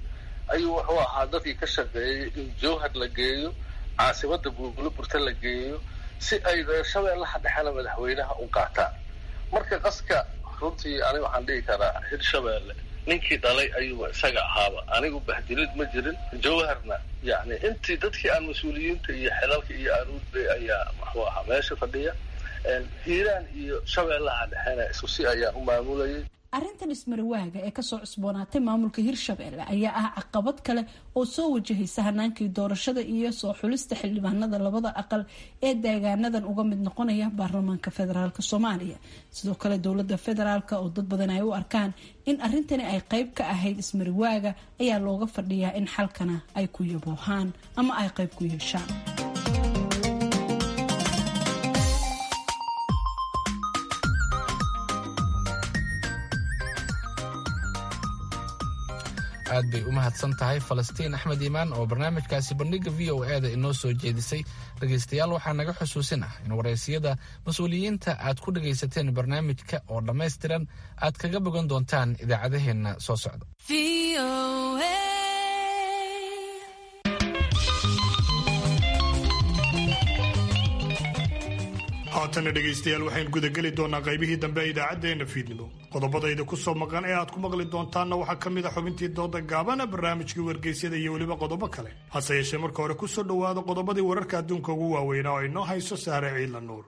ayuu wuxuu ahaa dadkii ka shaqeeyey in jowhar la geeyo caasimada buulaburta la geeyo si ay shabeellaha dhexena madaxweynaha u qaataan marka qaska runtii aniga waxaan dhihi karaa hirshabeelle ninkii dhalay ayuuba isaga ahaaba anigu bahdilid ma jirin jawharna yani intii dadkii aan mas-uuliyiinta iyo xilalka iyo aruudbay ayaa muxuu ahaa meesha fadhiya hiiraan iyo shabeellaha dhexena isku si ayaan u maamulayay
arrintan ismarawaaga ee kasoo cusboonaatay maamulka hirshabelle ayaa ah caqabad kale oo soo wajahaysa hanaankii doorashada iyo soo xulista xildhibaanada labada aqal ee deegaanadan uga mid noqonaya baarlamaanka federaalk soomaaliya sidoo kale dowlada federaalk oo dad badan ay u arkaan in arrintani ay qeyb ka ahayd ismarawaaga ayaa looga fadhiyaa in xalkana ay ku yaboohaan ama ay qeyb ku yeeshaan
aad bay u mahadsan tahay falastiin axmed iimaan oo barnaamijkaasi bandhiga v o e da inoo soo jeedisay dhegaystayaal waxaa naga xusuusin ah in waraysiyada mas-uuliyiinta aad ku dhagaysateen barnaamijka oo dhammaystiran aad kaga bogan doontaan idaacadaheenna soo socda
haatana dhegaystayaal waxaynu gudageli doonaa qaybihii dambe ee idaacaddeenna fiidnimo qodobadayda ku soo maqan ee aad ku maqli doontaanna waxaa ka mid a xubintii dooda gaabana barnaamijkii wargeysyada iyo weliba qodobo kale hase yeeshee marka hore ku soo dhowaada qodobadii wararka adduunka ugu waaweynaa oo inoo hayso saare ciidla nuur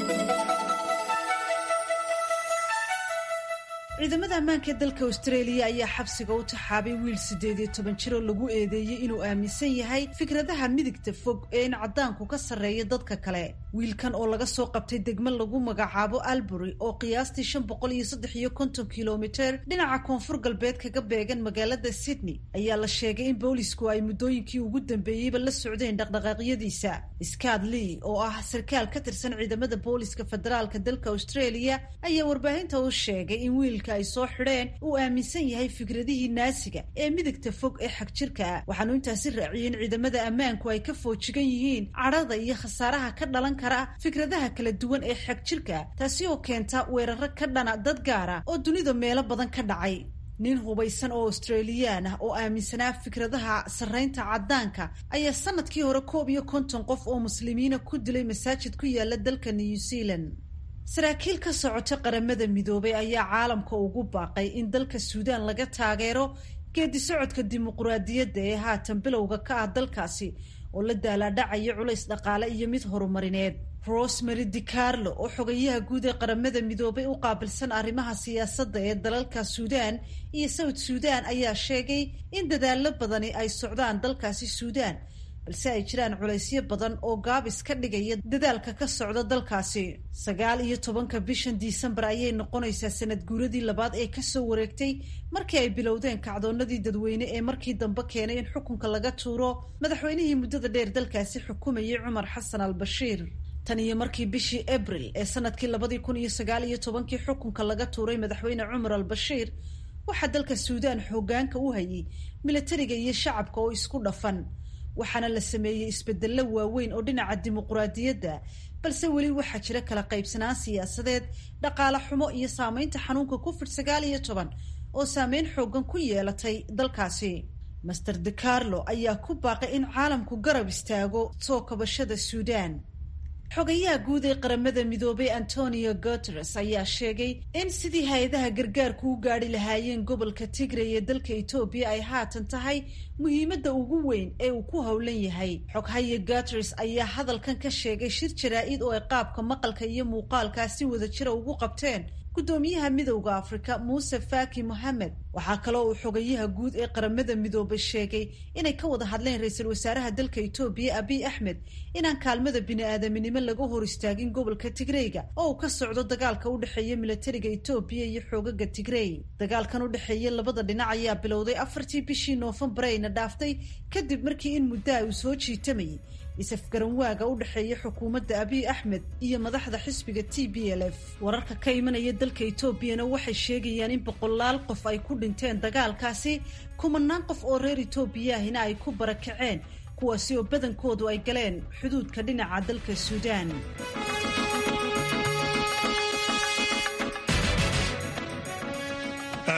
ciidamada ammaanka ee dalka austraeliya ayaa xabsiga u taxaabay wiil siddeed iyo toban jir oo lagu eedeeyey inuu aaminsan yahay fikradaha midigta fog ee in caddaanku ka sarreeya dadka kale wiilkan oo laga soo qabtay degmo lagu magacaabo albury oo qiyaastii shan boqol iyo saddex iyo konton kilomiter dhinaca koonfur galbeed kaga beegan magaalada sydney ayaa la sheegay in boolisku ay muddooyinkii ugu dambeeyeyba la socdeen dhaqdhaqaaqyadiisa scott lee oo ah sarkaal ka tirsan ciidamada booliska federaalka dalka australia ayaa warbaahinta u sheegay in wiilka ay soo xidheen uu aaminsan yahay fikradihii naasiga ee midigta fog ee xagjirka ah waxaanu intaasi raaciyey in ciidamada ammaanku ay ka foojigan yihiin cadhada iyo khasaaraha ka dhalan kara fikradaha kala duwan ee xagjirka taasi oo keenta weeraro ka dhana dad gaara oo dunida meelo badan ka dhacay nin hubaysan oo australiyaan ah oo aaminsanaa fikradaha sarreynta caddaanka ayaa sanadkii hore koob iyo konton qof oo muslimiina ku dilay masaajid ku yaala dalka new zealand saraakiil ka socota qaramada midoobay ayaa caalamka ugu baaqay in dalka suudaan laga taageero geedi socodka dimuquraadiyadda ee haatan bilowga ka ah dalkaasi oo la daalaadhacaya culays dhaqaale iyo mid horumarineed rosemary dicarlo oo xogayaha guud ee qaramada midoobay u qaabilsan arrimaha siyaasadda ee dalalka suudaan iyo south suudaan ayaa sheegay in dadaallo badani ay socdaan dalkaasi suudaan balse ay jiraan culaysyo badan oo gaabis ka dhigaya dadaalka ka socda dalkaasi sagaal iyo tobanka bishan disembar ayay noqonaysaa sanad guuradii labaad ee kasoo wareegtay markii ay bilowdeen kacdoonadii dadweyne ee markii dambe keenay in xukunka laga tuuro madaxweynihii muddada dheer dalkaasi xukumayay cumar xasan al bashiir tan iyo markii bishii abril ee sanadkii labadii kun iyo sagaal iyo tobankii xukunka laga tuuray madaxweyne cumar al bashiir waxaa dalka suudaan xoogaanka u hayay milatariga iyo shacabka oo isku dhafan waxaana la sameeyey isbedello waaweyn oo dhinaca dimuquraadiyadda balse weli waxaa jira kala qaybsanaan siyaasadeed dhaqaale xumo iyo saameynta xanuunka covid sagaal iyo toban oo saameyn xoogan ku yeelatay dalkaasi master de carlo ayaa ku baaqay in caalamku garab istaago soo kabashada suudaan xogayaha guud ee qaramada midoobay antonio guteres ayaa sheegay in sidii hay-adaha gargaarku u gaadhi lahaayeen gobolka tigray ee dalka etoobiya ay haatan tahay muhiimadda ugu weyn ee uu ku howlan yahay xoghaye guteres ayaa hadalkan ka sheegay shir jaraa-id oo ay qaabka maqalka iyo muuqaalkaa si wada jira ugu qabteen guddoomiyaha midowda afrika muuse faki mohamed waxaa kaloo uu xogayaha guud ee qaramada midoobay sheegay inay ka wada hadleen ra-iisul wasaaraha dalka etoobiya abiy axmed inaan kaalmada bini-aadaminimo laga hor istaagin gobolka tigreyga oo uu ka socdo dagaalka u dhexeeya milatariga etoobiya iyo xoogaga tigrey dagaalkan u dhexeeya labada dhinac ayaa bilowday afartii bishii noofembar ayna dhaaftay kadib markii in muddaha uu soo jiitamayay is-afgaranwaaga u dhexeeya xukuumadda abiy axmed iyo madaxda xisbiga t b l f wararka ka imanaya dalka etoobiyana waxay sheegayaan in boqolaal qof ay ku dhinteen dagaalkaasi kumanaan qof oo reer etoobiya ahina ay ku barakaceen kuwaasi oo badankoodu ay galeen xuduudka dhinaca dalka suudaan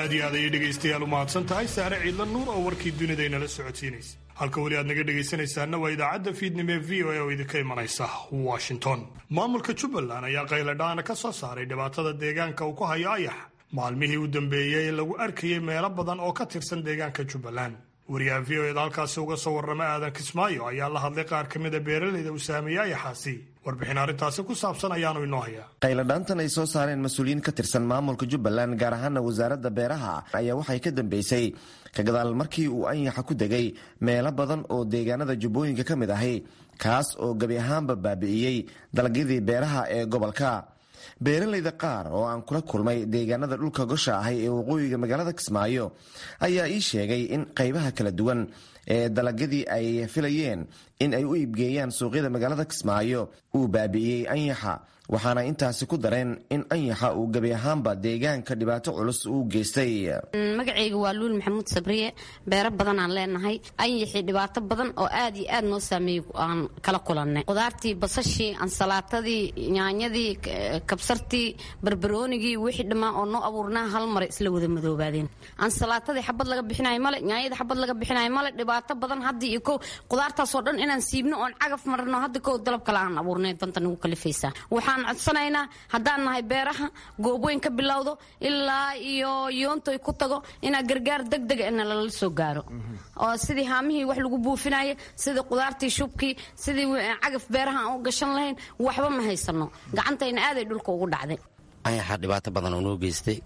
aad iyo aad ayay dhegaystayaal u mahadsan tahay saare ciidla nuur oo warkii dunidaynala socodsiinaysa halka weli aad naga dhegaysanaysaanna waa idaacadda fiidnimo ee v o a oo idinka imanaysa washington maamulka jubbaland ayaa qayladhaana ka soo saaray dhibaatada deegaanka uu ku hayo ayax maalmihii u dambeeyey lagu arkayay meelo badan oo ka tirsan deegaanka jubbaland wariyaha v o eda halkaasi uga soo warrama aadan kismaayo ayaa la hadlay qaar ka mida beeralayda uu saameeyey ayaxaasi warbixin arrintaasi ku saabsan ayaanu inoo hayaa
qayladhaantan ay soo saareen mas-uuliyiin ka tirsan maamulka jubbaland gaar ahaana wasaaradda beeraha ayaa waxay ka dambeysay ka gadaal markii uu anyaxa ku degay meelo badan oo deegaanada jubbooyinka ka mid ahi kaas oo gebi ahaanba baabi'iyey dalagyadii beeraha ee gobolka beeralayda qaar oo aan kula kulmay deegaanada dhulka gosha ahay ee waqooyiga magaalada kismaayo ayaa ii sheegay in qaybaha kala duwan ee dalagyadii ay filayeen in ay u iibgeeyaan suuqyada magaalada kismaayo uu baabi'iyey anyaxa waxaana intaasi ku dareen in anyaxa uu gebi ahaanba deegaanka dhibaato culus uu geystay
magacayga waa luul maxamuud sabriye beero badan aan leenahay anyaxii dhibaato badan oo aad iyo aad noo saameeyey aan kala kulannay qudaartii basashii ansalaatadii yaanyadii kabsartii barbaroonigii wixii dhammaan oo noo abuurnaa hal mare isla wada madoobaadeen ansalaatadii xabad laga bixinayo male yaanyadii xabad laga bixinayo male dhibaato badan haddii iyo kow qudaartaasoo dhan inaan siibno oon cagaf marno hadda kow dalab kale aan abuurnay danta nagu kalifaysaa waxaan codsanaynaa haddaan nahay beeraha goobweyn ka bilowdo ilaa iyo yoontoy ku tago inaa gargaar degdega ina lala soo gaaro oo sidii haamihii wax lagu buufinaya sidii qudaartii shubkii sidii cagaf beeraha aan u gashan lahayn waxba ma haysano gacantayna aaday dhulka ugu dhacday
anyaxa dhibaato badan oo noo geystay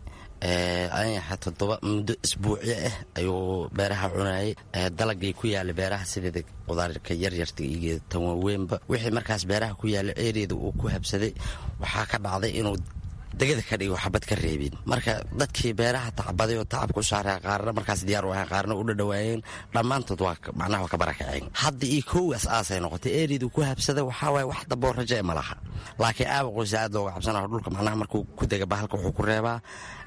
anyaxa toddoba muddo isbuucyo ah ayuu beeraha cunayay dalagii ku yaala beeraha sideeda qudaarka yaryarta iyo tan waaweynba wixii markaas beeraha ku yaala eeriyada uu ku habsaday waxaa ka dhacday inuu degada ka dhigo xabad ka reebin marka dadkii beeraha tacbaday oo tacabka u saaraa qaarna markaas diyaar u ahayn qaarna u dhadhawaayeen dhammaantood waa macnaha waa ka barakaceen hadda iyo kowaas aasay noqotay eeriyadu ku habsada waxaa waaye wax damboo raja ma laha laakiin aaba qoysa aad looga cabsanaho dhulka macnaha markuu ku dega bahalka wuxuu ku reebaa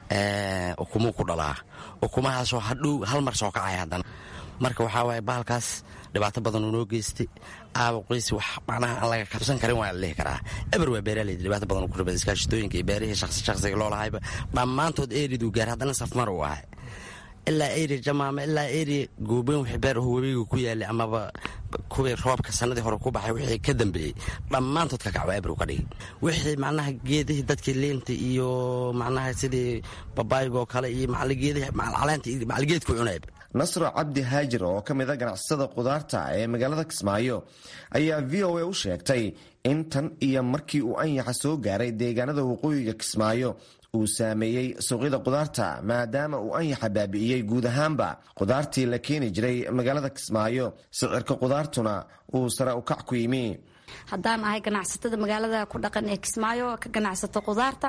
ukumuu ku dhalaa ukumahaasoo hadhow hal mar soo kacaya haddana marka waxaa waaye bahalkaas dhibaato badan uu noo geystay aaba qoysi wax macnaha aan laga kabsan karin waa la dhihi karaa eber waa beeraaleyda dhibaato badan ku rabay iskaashitooyinka iyo beerihii shaqsi shaqsiga loo lahayba dhammaantood eeriduu gaar haddana safmar uu ahay ilaa eri jamaama ilaa eri goobeyn wixii beer aho webiga ku yaalay amaba kuwii roobka sanadii hore ku baxay wixii ka dambeeyey dhammaantood ka kacwa ebru ka dhigi wixii macnaha geedihii dadkii liinta iyo macnaha sidii babaayigoo kale iyo macalgeedihii macalcaleenta iyo macalgeedku cunayba
nasro cabdi haajir oo ka mida ganacsatada qudaarta ee magaalada kismaayo ayaa v o a u sheegtay in tan iyo markii uu anyaxa soo gaaray deegaanada waqooyiga kismaayo uu saameeyey suuqyada qudaarta maadaama uu anyaxa baabi'iyey guud ahaanba qudaartii la keeni jiray magaalada kismaayo sicirka qudaartuna uu sare u kac ku yimi
haddaan ahay ganacsatada magaalada ku dhaqan ee kismaayo ka ganacsata qudaarta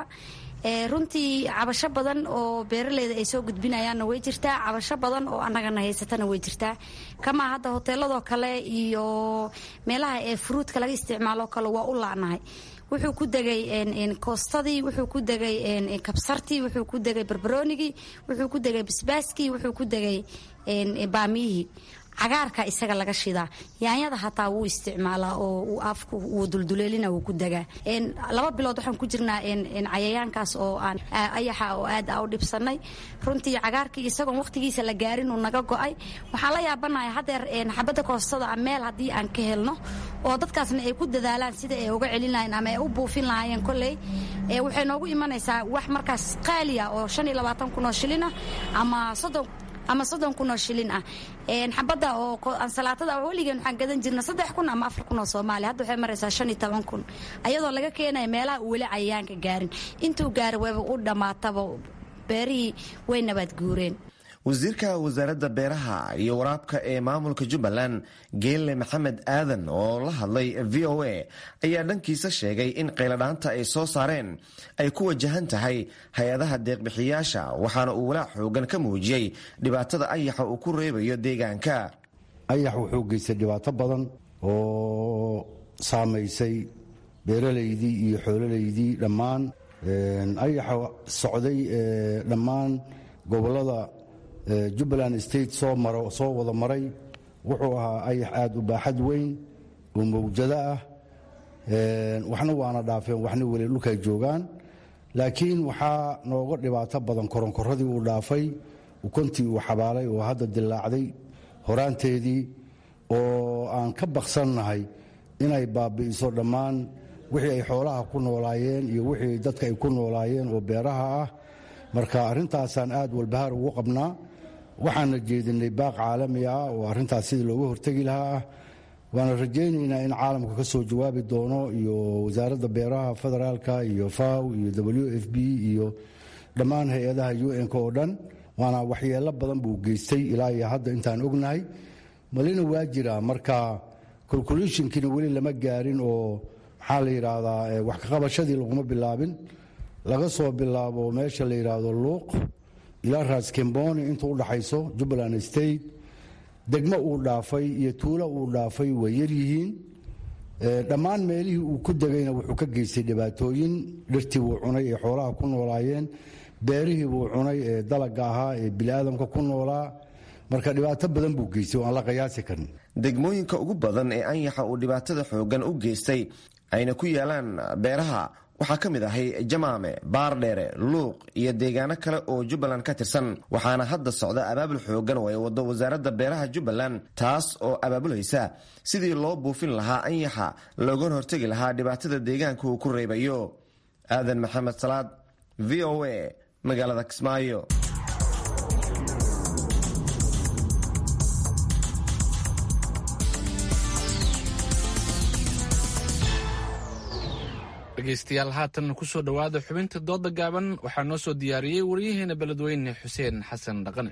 runtii cabasho badan oo beeraleyda ay soo gudbinayaanna way jirtaa cabasho badan oo annagana haysatana way jirtaa kamaa hadda hoteeladoo kale iyo meelaha ee furuudka laga isticmaaloo kale waa u laanahay wuxuu ku degay koostadii wuxuu ku degay kabsartii wuxuu ku degay barbaroonigii wuxuu ku degay basbaaskii wuxuu ku degay baamiyihii cagaarka isaga laga shidaa yaanyada hataa wuu isticmaalaa oo afku wuu dulduleelina wuu ku degaa laba bilood waxaan ku jirnaa cayayaankaas oo aan ayaxa oo aad a u dhibsanay runtii cagaarkii isagoon waqtigiisa la gaarin uu naga go'ay waxaan la yaabanahay hadeer xabadda koostada meel haddii aan ka helno oo dadkaasna ay ku dadaalaan sida ay uga celin lahayn ama ay u buufin lahaayeen kolley waxay noogu imanaysaa wax markaas qaaliya oo shan iyo labaatan kun oo shilin ah ama soddon ama soddon kun oo shilin ah xabadda oo ansalaatada weligeen waxaan gadan jirna saddex kun ama afar kun oo soomaaliya hadda waxay maraysaa shan iyo toban kun ayadoo laga keenaya meelaha uu weli cayayaanka gaarin intuu gaari wayba u dhammaataba beerihii way nabaad guureen
wasiirka wasaaradda beeraha iyo waraabka ee maamulka jubbaland geelle maxamed aadan oo la hadlay v o a ayaa dhankiisa sheegay in qayladhaanta ay soo saareen ay ku wajahan tahay hay-adaha deeqbixiyaasha waxaana uu walaac xoogan ka muujiyey dhibaatada ayaxa uu ku reebayo deegaanka
ayax wuxuu geystay dhibaato badan oo saamaysay beeralaydii iyo xoololaydii dhammaan ayaxa socday dhammaan gobolada jubbaland state soo maro soo wada maray wuxuu ahaa ayax aada u baaxad weyn oo mawjado ah waxna waana dhaafeen waxna weli dhulkay joogaan laakiin waxaa nooga dhibaato badan koronkoradii uu dhaafay ukontii uu xabaalay oo hadda dilaacday horaanteedii oo aan ka baksannahay inay baabi'iso dhammaan wixii ay xoolaha ku noolaayeen iyo wixii dadka ay ku noolaayeen oo beeraha ah marka arrintaasaan aad walbahaar ugu qabnaa waxaana jeedinay baaq caalami ah oo arrintaas sidii looga hortegi lahaa ah waana rajaynaynaa in caalamka ka soo jawaabi doono iyo wasaaradda beeraha federaalka iyo faw iyo w f b iyo dhammaan hay-adaha un-k oo dhan waana waxyeelo badan buu geystay ilaa iyo hadda intaan ognahay malina waa jira marka calculationkiina weli lama gaarin oo maxaa la yidhaahdaa wax kaqabashadii laguma bilaabin laga soo bilaabo meesha la yidhaahdo luuq ilaa raaskemboni inta u dhaxayso jubbaland state degmo uu dhaafay iyo tuulo uu dhaafay way yaryihiin dhammaan meelihii uu ku degayna wuxuu ka geystay dhibaatooyin dhirtii buu cunay ee xoolaha ku noolaayeen beerihii buu cunay ee dalaga ahaa ee biniaadamka ku noolaa marka dhibaato badan buu geystay oo aan la qiyaasi karin
degmooyinka ugu badan ee anyaxa uu dhibaatada xoogan u geystay ayna ku yaalaan beeraha waxaa ka mid ahay jamaame baardheere luuq iyo deegaano kale oo jubbaland ka tirsan waxaana hadda socda abaabul xoogan oo ay wado wasaaradda beeraha jubbaland taas oo abaabulaysa sidii loo buufin lahaa anyaxa loogana hortegi lahaa dhibaatada deegaanka uu ku reebayo aadan maxamed salaad v o a magaalada kismaayo
dhegeystayaal haatan kusoo dhowaada xubinta dooda gaaban waxaa noo soo diyaariyey waryaheena beledweyne xuseen xasan dhaqane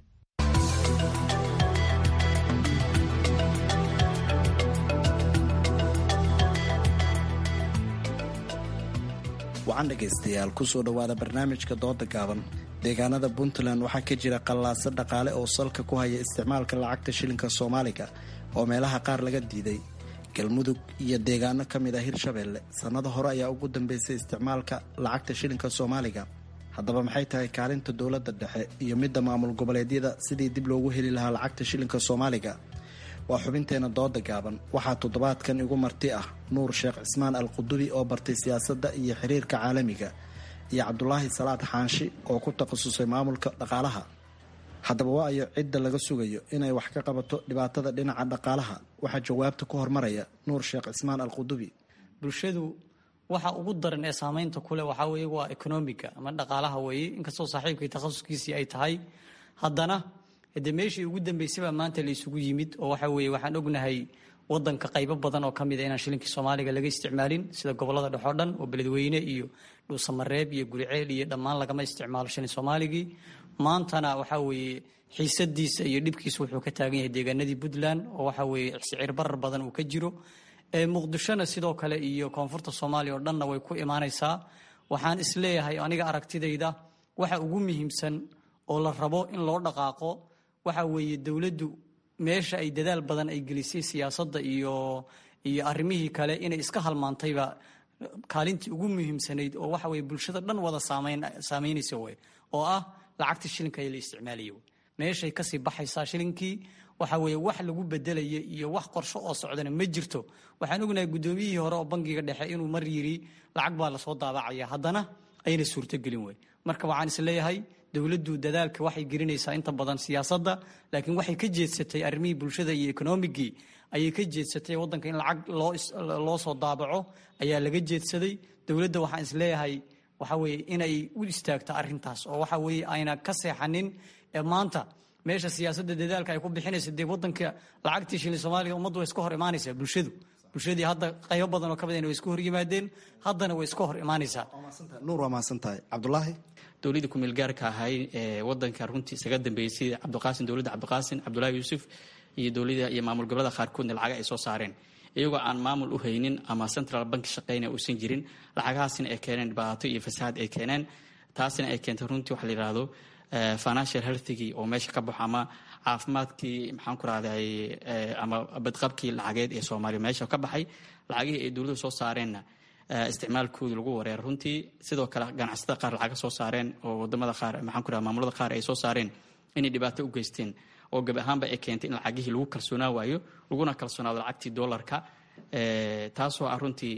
wacan dhegaystayaal kusoo dhowaada barnaamijka dooda gaaban deegaanada puntland waxaa ka jira qallaaso dhaqaale oo salka ku haya isticmaalka lacagta shilinka soomaaliga oo meelaha qaar laga diiday galmudug iyo deegaano ka mid ah hirshabeelle sannado hore ayaa ugu dambeysay isticmaalka lacagta shilinka soomaaliga haddaba maxay tahay kaalinta dowladda dhexe iyo midda maamul goboleedyada sidii dib loogu heli lahaa lacagta shilinka soomaaliga waa xubinteena dooda gaaban waxaa toddobaadkan igu marti ah nuur sheekh cismaan al qudubi oo bartay siyaasadda iyo xiriirka caalamiga iyo cabdulaahi salaad xaanshi oo ku takhasusay maamulka dhaqaalaha haddaba waa ayo cidda laga sugayo inay wax ka qabato dhibaatada dhinaca dhaqaalaha waxaa jawaabta ku hormaraya nuur sheekh cismaan al qudubi
bulshadu waxa ugu daran ee saamaynta kuleh waxaa weeye waa economiga ama dhaqaalaha weeye inkastoo saaxiibkii takhasuskiisii ay tahay haddana de meeshii ugu dambeysay baa maanta la isugu yimid oo waxa weeye waxaan ognahay wadanka qaybo badan oo ka mid a inaan shilinkii soomaaliga laga isticmaalin sida gobolada dhex oo dhan oo beledweyne iyo dhuusamareeb iyo guriceel iyo dhammaan lagama isticmaalo shilin soomaaligii maantana waxaa weeye xiisadiisa iyo dhibkiisa wuxuu ka taagan yahay deegaanadii puntland oo waxa weeye sicir barar badan uu ka jiro muqdishona sidoo kale iyo koonfurta soomaaliya oo dhanna way ku imaanaysaa waxaan isleeyahay aniga aragtidayda waxa ugu muhiimsan oo la rabo in loo dhaqaaqo waxa weeye dowladdu meesha ay dadaal badan ay gelisay siyaasadda iyo iyo arrimihii kale inay iska halmaantayba kaalintii ugu muhiimsanayd oo waxa weye bulshada dhan wada saamayn saamaynaysa wey oo ah lacagta shilinka ee la isticmaalaya meeshay kasii baxaysaa shilinkii waxa weeye wax lagu bedelaya iyo wax qorsho oo socdana ma jirto waxaan ognahay guddoomiyihii hore oo bangiga dhexe inuu mar yiri lacag baa lasoo daabacaya haddana ayna suurtogelin wey marka waxaan isleeyahay dowladdu dadaalka waxay gelinaysaa inta badan siyaasadda laakiin waxay ka jeedsatay arrimihii bulshada iyo ekonomigii ayay ka jeedsatay waddanka in lacag loo soo daabaco ayaa laga jeedsaday dowladda waxaan isleeyahay waxa weeye inay u istaagto arrintaas oo waxa weeye ayna ka seexanin ee maanta meesha siyaasadda dadaalka ay ku bixinayso dee waddanka lacagtii shilin soomaaliga ummaddu way iska hor imaanaysaa bulshadu bulshadii hadda qaybo badan oo ka mid way iska hor yimaadeen haddana way iska hor imaanaysaa
nuur waa mahadsan tahay cabdulaahi
dowladda kumeel gaarka ahay ee wadanka runtii isaga dambeeyey sida cabdiqaasin dowladda cabdiqaasin cabdulaahi yuusuf iyo dowlada iyo maamul gobolada qaarkoodna lacaga ay soo saareen iyagoo aan maamul u haynin ama central bank shaqeyna uusan jirin lacagahaasina ay keeneen dhibaato iyo fasahaad ay keeneen taasina ay keentay runtii waxa la yidhaahdo financial healthigii oo meesha ka baxo ama caafimaadkii maxaan ku rahday ama badqabkii lacageed ee soomaaliya meesha ka baxay lacagihii ay dowladda soo saareenna isticmaalkooda lagu wareera runtii sidoo kale ganacsatada qaar lacaga soo saareen oo wadamada qaar maxaan ku raha maamulada qaar ay soo saareen inay dhibaato u geysteen oo gabi ahaanba ay keentay in lacagihii lagu kalsoonaa waayo laguna kalsoonaado lacagtii doolarka taasoo ah runtii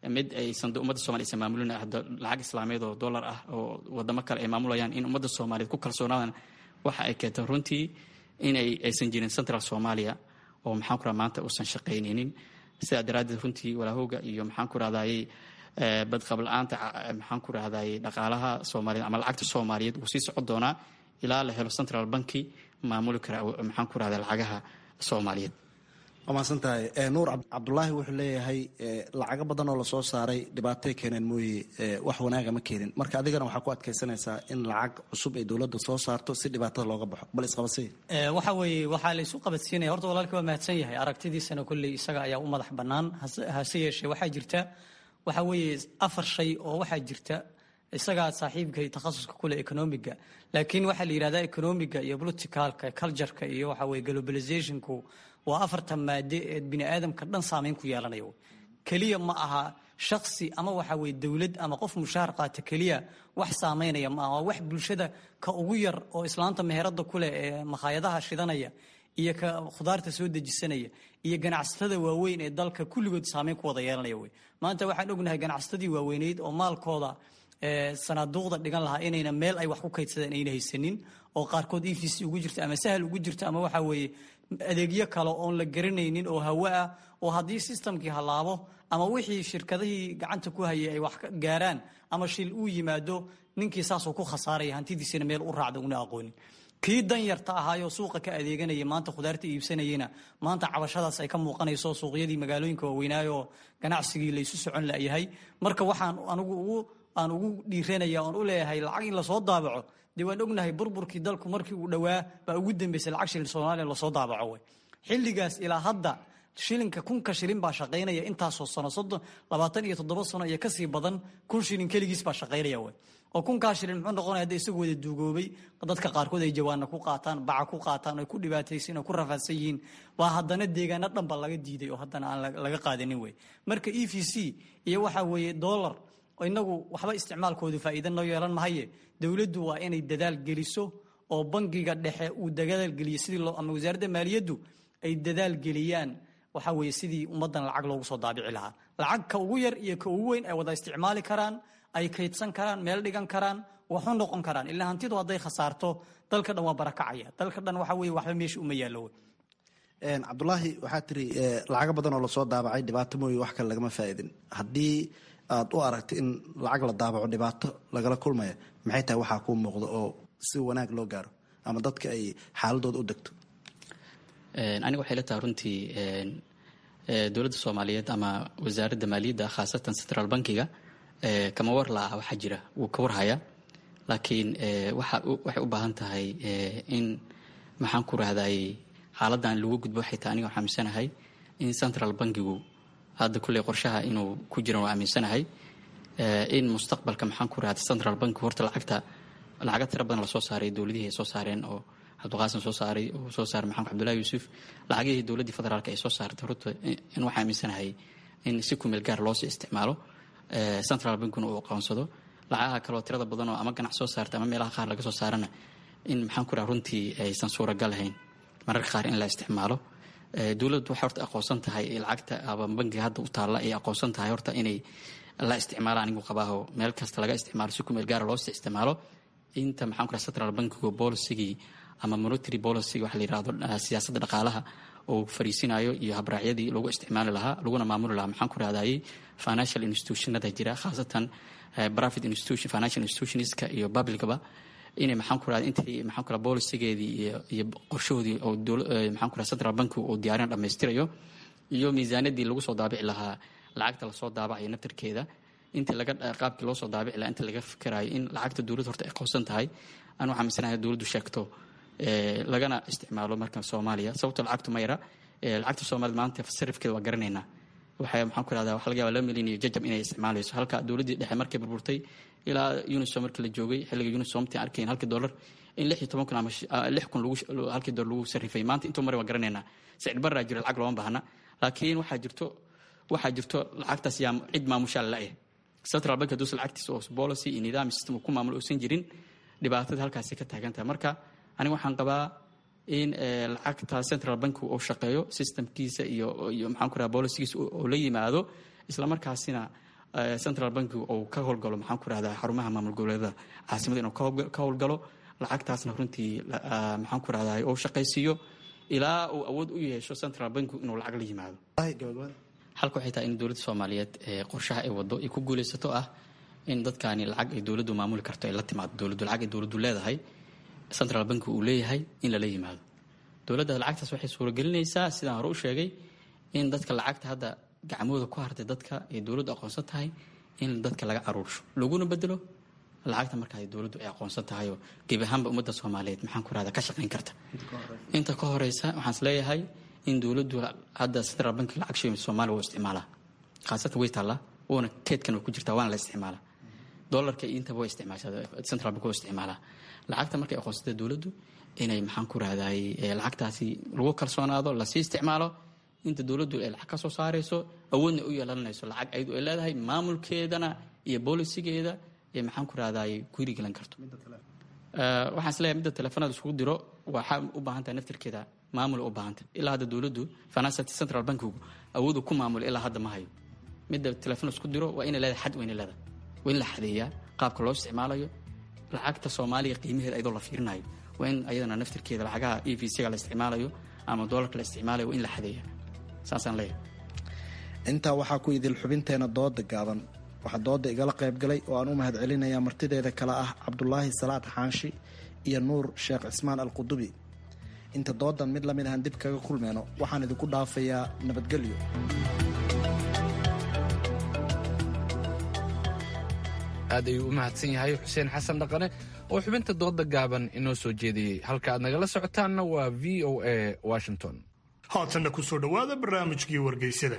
mid aysan ummadda somalia aysan maamulin hadda lacag islaameed oo dollar ah oo wadamo kale ay maamulayaan in ummadda soomaaliyeed ku kalsoonaadaan waxa ay keentay runtii inay aysan jirin central soomaaliya oo maxaan ku raha maanta uusan shaqaynaynin sidaa daraaddeed runtii walaahooga iyo maxaan ku rahdaayey badqabla-aanta maxaan ku rahdaayey dhaqaalaha soomaaliyeed ama lacagta soomaaliyeed wuu sii socon doonaa ilaa la helo central banki maamuli kara maxaan ku rahdaa lacagaha soomaaliyeed
waa mahadsantahay nuur cabdulaahi wuxuu leeyahay lacago badan oo lasoo saaray dhibaatay keeneen mooye wax wanaaga ma keenin marka adigana waxaa ku adkaysanaysaa in lacag cusub ay dowladda soo saarto si dhibaatada looga baxo bal isqabadsiya
waxa weeye waxaa la isu qabadsiinaya horta walaalkii waa mahadsan yahay aragtidiisana kolley isaga ayaa u madax bannaan hase yeeshee waxaa jirta waxa weeye afar shay oo waxaa jirta isagaa saaxiibkay takhasuska kule economiga laakiin waxaa la yidhahdaa economiga iyo politicalka cultureka iyo waxa weye globalizationku waa afartan maade ee bini aadamka dhan saameyn ku yeelanayo keliya ma aha shaksi ama waxa weye dowlad ama qof mushaar qaata keliya wax saameynaya ma aha waa wax bulshada ka ugu yar oo islaanta meherada kuleh ee makhaayadaha shidanaya iyo ka khudaarta soo dejisanaya iyo ganacsatada waaweyn ee dalka kulligood saameyn ku wada yeelanaya wey maanta waxaan ognahay ganacsatadii waaweyneyd oo maalkooda sanaaduuqda dhigan lahaa inayna meel ay wax ku kaydsadeen ayna haysanin oo qaarkood e v c ugu jirta ama sahal ugu jirta ama waxa weeye adeegyo kale oon la garanaynin oo hawo ah oo haddii sistamkii halaabo ama wixii shirkadihii gacanta ku hayay ay wax gaaraan ama shil uu yimaado ninkii saasuu ku khasaaraya hantidiisina meel u raacda una aqoonin kii danyarta ahaayoo suuqa ka adeeganaya maanta khudaarta iibsanayena maanta cabashadaas ay ka muuqanayso suuqyadii magaalooyinka waaweynaayo ganacsigii laysu socon layahay marka waxaan anigu ugu aan ugu dhiiranaya oon u leeyahay lacag in lasoo daabaco dee waan ognahay burburkii dalku markii uu dhowaa baa ugu dambeysay lacag shilin soomaaliya lasoo daabaco wey xilligaas ilaa hadda shilinka kunka shilin baa shaqaynaya intaasoo sano soddon labaatan iyo toddoba sano iyo kasii badan kun shilin keligiis baa shaqaynaya wey oo kunkaa shilin muxuu noqonaya hadda isagoo wada duugoobay dadka qaarkood ay jawaana ku qaataan baca ku qaataan ay ku dhibaataysan oo ku rafaadsan yihiin baa haddana deegaano dhanba laga diiday oo haddana aan laga qaadanin wey marka e v c iyo waxa weeye dollar inagu waxba isticmaalkoodu faa'iida noo yeelan mahaye dowladdu waa inay dadaal geliso oo bangiga dhexe uu dadaal geliyo sidii loo ama wasaaradda maaliyaddu ay dadaal geliyaan waxa weeye sidii ummaddan lacag loogu soo daabici lahaa lacag ka ugu yar iyo ka ugu weyn ay wada isticmaali karaan ay kaydsan karaan meel dhigan karaan waxu noqon karaan ilaa hantidu hadday khasaarto dalka dhan waa barakacaya dalka dhan waxa weye waxba meesha uma yaallo wey
cabdulaahi waxaa tiri lacago badan oo lasoo daabacay dhibaato mooye wax kale lagama faa'iidin haddii aad u aragta in lacag la daabaco dhibaato lagala kulmaya maxay tahay waxaa kuu muuqda oo si wanaag loo gaaro ama dadka ay xaaladooda u degto
aniga waxay la tahay runtii dowladda soomaaliyeed ama wasaaradda maaliyadda khaasatan central bankiga kama war la-ah waxaa jira wuu ka warhaya laakiin waxay u baahan tahay in maxaan ku rahdaayey xaaladdan lagu gudbo waxay tahay aniga waxaa aaminsanahay in central bankigu hadda kulley qorshaha inuu ku jiran waa aaminsanahay in mustaqbalka maxaan ku rahda central bank horta lacagta lacaga tira badan lasoo saaray dowladihii ay soo saareen oo cabdiqaasim soo saaray uu soo saaray maxamed cabdullahi yuusuf lacagihii dowladdii federaalka ay soo saartay horta in waxaa aaminsanahay in si kumeel gaar loosii isticmaalo central bankuna uu aqoonsado lacagaha kaleo tirada badan oo ama ganac soo saarta ama meelaha qaar laga soo saarana in maxaan ku raha runtii aysan suuragal ahayn mararka qaar in la isticmaalo dowladdu waxay horta aqoonsan tahay lacagta aba bankiga hadda u taalla ay aqoonsan tahay horta inay la isticmaalo anigu qabaaho meel kasta laga isticmaalo si kumeel gaara loo isticmaalo inta maxaan ku raha central bankigu bolisigii ama monetary policy waxa la yirahdo siyaasadda dhaqaalaha oo fariisinayo iyo habraacyadii lagu isticmaali lahaa laguna maamuli lahaa maxaan ku rahdayey financial institutionada jira khaasatan private institution financial institutionska iyo publicaba inay maxaan ku rahda intii maxaan ku raha bolisigeedii iyo iyo qorshahoodii oo maxaan ku raha central bank uu diyaarin dhammaystirayo iyo miisaaniyadii lagu soo daabici lahaa lacagta lasoo daabacayo naftarkeeda intii laga qaabkii loo soo daabici lahaa inta laga fikirayo in lacagta dowladda horta ay qoonsan tahay aan waxaa minsanahay dowladdu sheegto lagana isticmaalo marka soomaaliya sababto lacagtu ma yara lacagta soomaaliyad maanta sarifkeeda waa garanaynaa waxay maxaan ku rahdaa waxa laga yaba laba milyan iyo jajab inay isticmaalayso halka dowladdii dhexe markay burburtay ilaa unisom markii la joogay xilliga unisomti arkayn halkii dollar in lix iyo toban kun ama lix kun lagu halkii dollar lagu sarrifay maanta intuu mare waa garanaynaa sicir barraa jira lacag looma baahna laakiin waxaa jirto waxaa jirto lacagtaas yaa cid maamushaa la-eh central bank haduusa lacagtiisa oo policy iyo nidaam system ku maamulo uusan jirin dhibaatada halkaasi ka taagan tahay marka aniga waxaan qabaa in lacagta central bank uu shaqeeyo systemkiisa iyo iyo maxaan ku raha bolicigiisa oo la yimaado isla markaasina central banki uu ka howlgalo maxaan ku rahdaa xarumaha maamul goboleedada caasimada inuu ka howlgalo lacagtaasna runtii maxaan ku rahdaa uu shaqaysiiyo ilaa uu awood u yeesho central banki inuu lacag la yimaado xalka waxay tahay in dowladda soomaaliyeed qorshaha ay wado ay ku guulaysato ah in dadkaani lacag ay dowladdu maamuli karto ay la timaado dowladdu lacag ay dowladdu leedahay central banki uu leeyahay in lala yimaado dowladda lacagtaas waxay suuragelinaysaa sidaan hore u sheegay in dadka lacagta hadda gacmooda ku hartay dadka ay dowladdu aqoonsan tahay in dadka laga aruursho laguna bedelo lacagta markaa dowladdu ay aqoonsan tahayoo gebi ahaanba ummadda soomaaliyeed maxaan ku rahda ka shaqayn karta inta ka horeysa waxaan is leeyahay in dowladdu hadda central bank lacag shilin soomaaliya wuu isticmaalaa khaasatan way taallaa wuuna keedkan way ku jirtaa waana la isticmaalaa dollarka iyo intaba way isticmaashaa central bank waa isticmaalaa lacagta markay aqoonsatay dowladdu inay maxaan ku rahdaay lacagtaasi lagu kalsoonaado lasii isticmaalo inta dowladdu ay lacag ka soo saarayso awoodna u yeelanayso lacag ayadu ay leedahay maamulkeedana iyo boolisigeeda ee maxaan ku rahdaay ku hirigelan karto waxaan isleeyahay midda teleefanada iskugu diro waxaa u baahan tahay naftirkeeda maamul u baahanta ilaa hadda dowladdu financial central bankigu awoodu ku maamula ilaa hadda ma hayo midda teleefon isku diro waa inay leedahay xad wayna leedahay waa in la xadeeyaa qaabka loo isticmaalayo lacagta soomaaliya qiimaheeda ayadoo la fiirinayo waa in ayadana naftirkeeda lacagaha e v c-ga la isticmaalayo ama doolarka la isticmaalayo waa in la xadeeyaa saasaan leeyahay
intaa waxaa ku idil xubinteena dooda gaaban waxaa dooda igala qayb galay oo aan u mahad celinayaa martideeda kale ah cabdulaahi salaad xaanshi iyo nuur sheekh cismaan alqudubi inta doodan mid lamid ahaan dib kaga kulmeyno waxaan idinku dhaafayaa nabadgelyo
aad ayuu u mahadsan yahay xuseen xasan dhaqane oo xubinta dooda gaaban inoo soo jeediyey halka aad nagala socotaanna waa v o a washington
haatanna ku soo dhowaada barnaamijkii wargeysada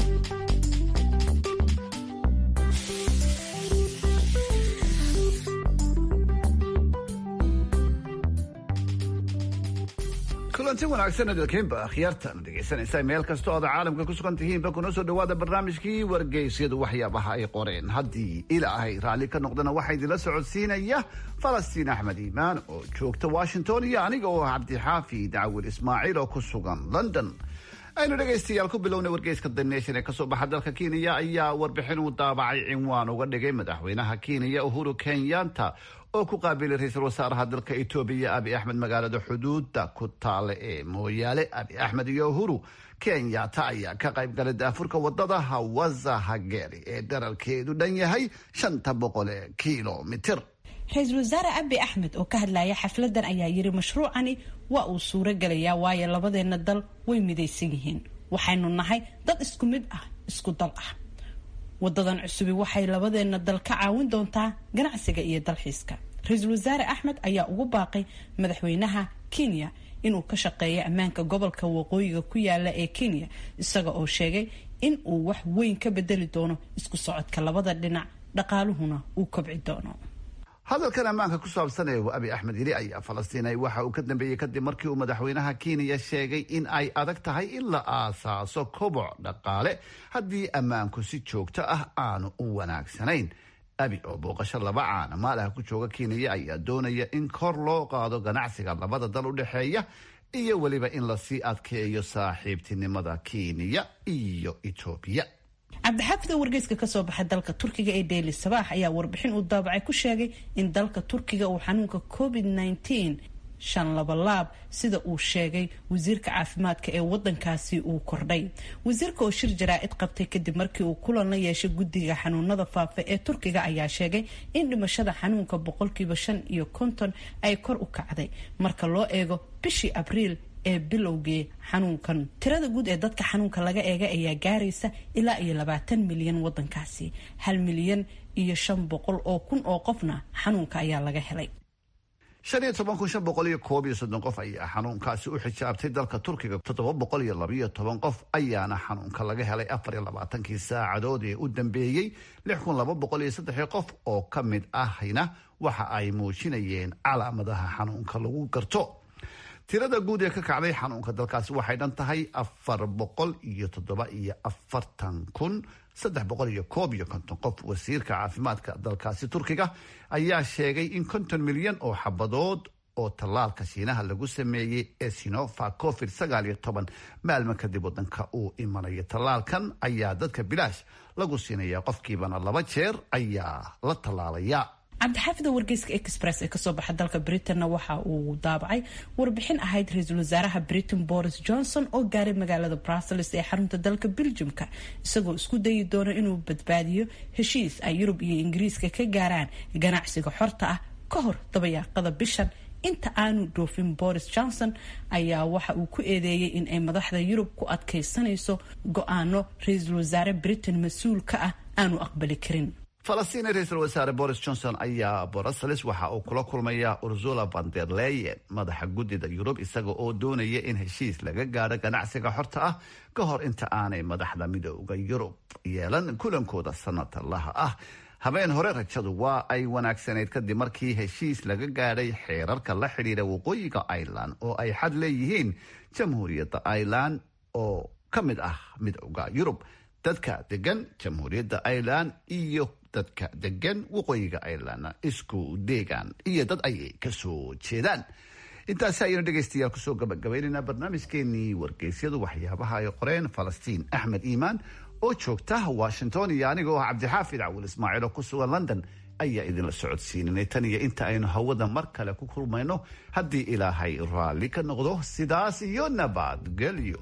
kulanti wanaagsan adalkeenba akhyaartan dhegaysanaysa meel kastoo aad caalamka ku sugan tihiinba kuna soo dhowaada barnaamijkii wargeysyadu waxyaabaha ay qoreen haddii ilaahay raalli ka noqdana waxaa idinla socodsiinaya falastiin axmed iimaan oo joogta washington iyo aniga oo ah cabdixaafi dacwir ismaaciil oo ku sugan london aynu dhegaystayaal ku bilowna wargeyska the nation ee kasoo baxa dalka kenya ayaa warbixin uu daabacay cinwaan uga dhigay madaxweynaha kenya uhuru kenyatta oo ku qaabilay ra-iisul wasaaraha dalka etoobiya abi axmed magaalada xuduuda ku taale ee mooyaale abi axmed iyo uhuru kenyatta ayaa ka qayb galay daafurka wadada hawaza hageri ee dherarkeedu dhan yahay shanta boqol ee kilomitir
ra-iisul wasaare abi axmed oo ka hadlaya xafladan ayaa yiri mashruucani waa uu suuro gelayaa waayo labadeena dal way midaysan yihiin waxaynu nahay dad isku mid ah isku dal ah wadadan cusubi waxay labadeena dal ka caawin doontaa ganacsiga iyo dalxiiska ra-iisul wasaare axmed ayaa ugu baaqay madaxweynaha kenya inuu ka shaqeeyo ammaanka gobolka waqooyiga ku yaala ee kenya isaga oo sheegay in uu wax weyn ka bedeli doono isku socodka labada dhinac dhaqaaluhuna uu kobci doono
hadalkan ammaanka ku saabsan ee abi axmed yili ayaa falastiinay waxa uu ka dambeeyey kadib markii uu madaxweynaha kenya sheegay in ay adag tahay in la aasaaso koboc dhaqaale haddii ammaanku si joogto ah aanu u wanaagsanayn abi oo booqasho laba caana maalaha ku jooga kenya ayaa doonaya in kor loo qaado ganacsiga labada dal u dhexeeya iyo weliba in lasii adkeeyo saaxiibtinimada kenya iyo etoobiya
cabdixaafida wargeyska kasoo baxa dalka turkiga ee daily sabaax ayaa warbixin uu daabacay ku sheegay in dalka turkiga uu xanuunka covid nneteen shan labalaab sida uu sheegay wasiirka caafimaadka ee wadankaasi uu kordhay wasiirka oo shir jaraa-id qabtay kadib markii uu kulan la yeeshay guddiga xanuunada faafa ee turkiga ayaa sheegay in dhimashada xanuunka boqolkiiba shan iyo konton ay kor u kacday marka loo eego bishii abriil ee bilowgii xanuunkan tirada guud ee dadka xanuunka laga eega ayaa gaaraysa ilaa iyo labaatan milyan wadankaasi hal milyan iyo shan boqol oo kun oo qofna xanuunka ayaa laga helay
shan iyo toban kun shan boqol iyo koob iyo soddon qof ayaa xanuunkaasi u xijaabtay dalka turkiga toddoba boqol iyo labiyo toban qof ayaana xanuunka laga helay afar iyo labaatankii saacadood ee u dambeeyey lix kun laba boqol iyo saddex qof oo ka mid ahna waxa ay muujinayeen calaamadaha xanuunka lagu garto tirada guud ee ka kacday xanuunka dalkaasi waxay dhan tahay afar boqol iyo toddoba iyo afartan kun saddex boqol iyo koob iyo konton qof wasiirka caafimaadka dalkaasi turkiga ayaa sheegay in konton milyan oo xabadood oo tallaalka shiinaha lagu sameeyey ee sinofa covid sagaal iyo toban maalmo kadib wadanka uu imanayo tallaalkan ayaa dadka bilaash lagu siinaya qofkiibana laba jeer ayaa la tallaalaya
cabdixaafida wargeyska express ee kasoo baxa dalka britanna waxa uu daabacay warbixin ahayd ra-iisul wasaaraha britain boris johnson oo gaaray magaalada brussels ee xarunta dalka belgiumka isagoo isku dayi doona inuu badbaadiyo heshiis ay yurub iyo ingiriiska ka gaaraan ganacsiga xorta ah ka hor dabayaaqada bishan inta aanu dhoofin boris johnson ayaa waxa uu ku eedeeyey in ay madaxda yurub ku adkaysanayso go-aano ra-iisul wasaare britain mas-uul ka ah aanu aqbali karin
falastiin ra-iisul wasaare boris johnson ayaa brussels waxa uu kula kulmaya ursula van der leyen madaxa guddida yurub isaga oo doonaya in heshiis laga gaadho ganacsiga xorta ah ka hor inta aanay madaxda midooda yurub yeelan kulankooda sanadlaha ah habeen hore rajadu waa ay wanaagsanayd kadib markii heshiis laga gaadhay xeerarka la xidhiira waqooyiga ireland oo ay xad leeyihiin jamhuuriyadda ireland oo ka mid ah midooda yurub dadka degan jamhuuriyadda ireland iyo dadka degan waqooyiga ireland isku deegaan iyo dad ayay kasoo jeedaan intaasi ayaynu dhegaystayaal kusoo gabagabaynaynaa barnaamijkeenii wargeysyadu waxyaabaha ay qoreen falastiin axmed iimaan oo joogta washington iyo anigoo ah cabdixaafid cawil ismaaciil oo ku sugan london ayaa idinla socodsiinanay tan iyo inta aynu hawada mar kale ku kulmayno haddii ilaahay raalli ka noqdo sidaas iyo nabadgelyo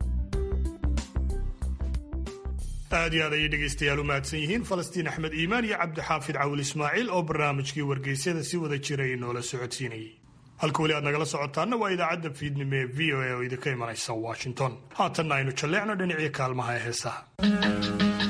aad iyo aad ayay dhegaystayaal u mahadsan yihiin falastiin axmed iimaan iyo cabdixaafid cawil ismaaciil oo barnaamijkii wargeysyada si wada jiray noola socodsiinayay halka weli aad nagala socotaana waa idaacadda fiidnimo ee v o a oo idinka imanaysa washington haatanna aynu jalleecno dhinacii kaalmaha ee heesaha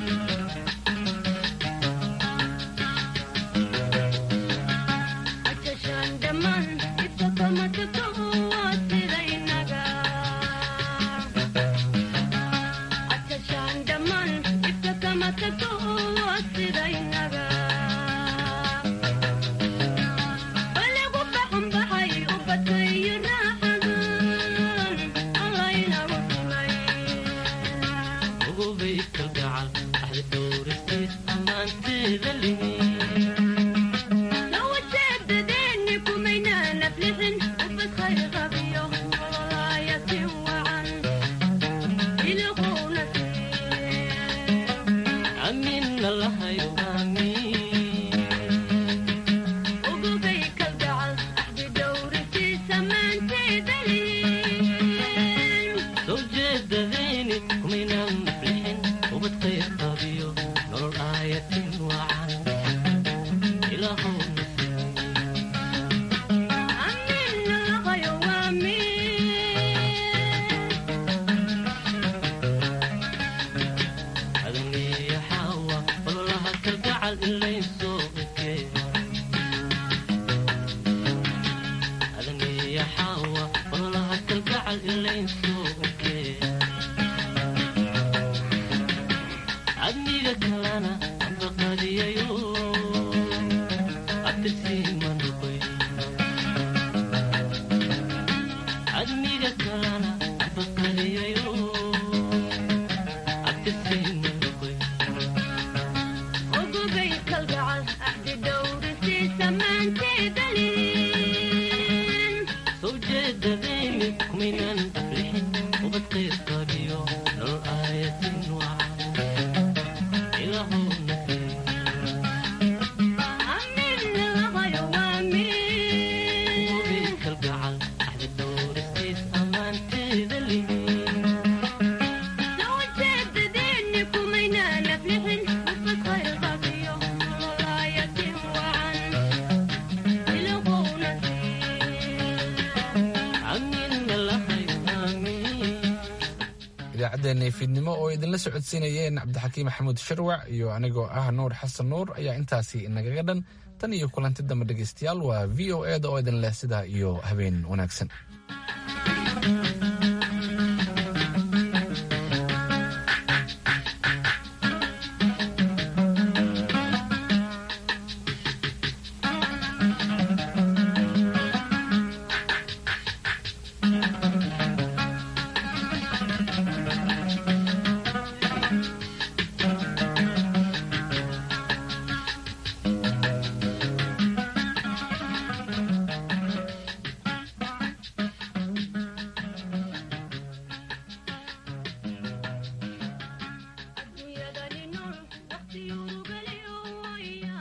idaacaddeenna fiidnimo oo idinla socodsiinayeen cabdixakiim maxamuud sharwac iyo anigoo ah nuur xasan nuur ayaa intaasi nagaga dhan tan iyo kulanti dambe dhegaystayaal waa v o e da oo idin leh sidaa iyo habeen wanaagsan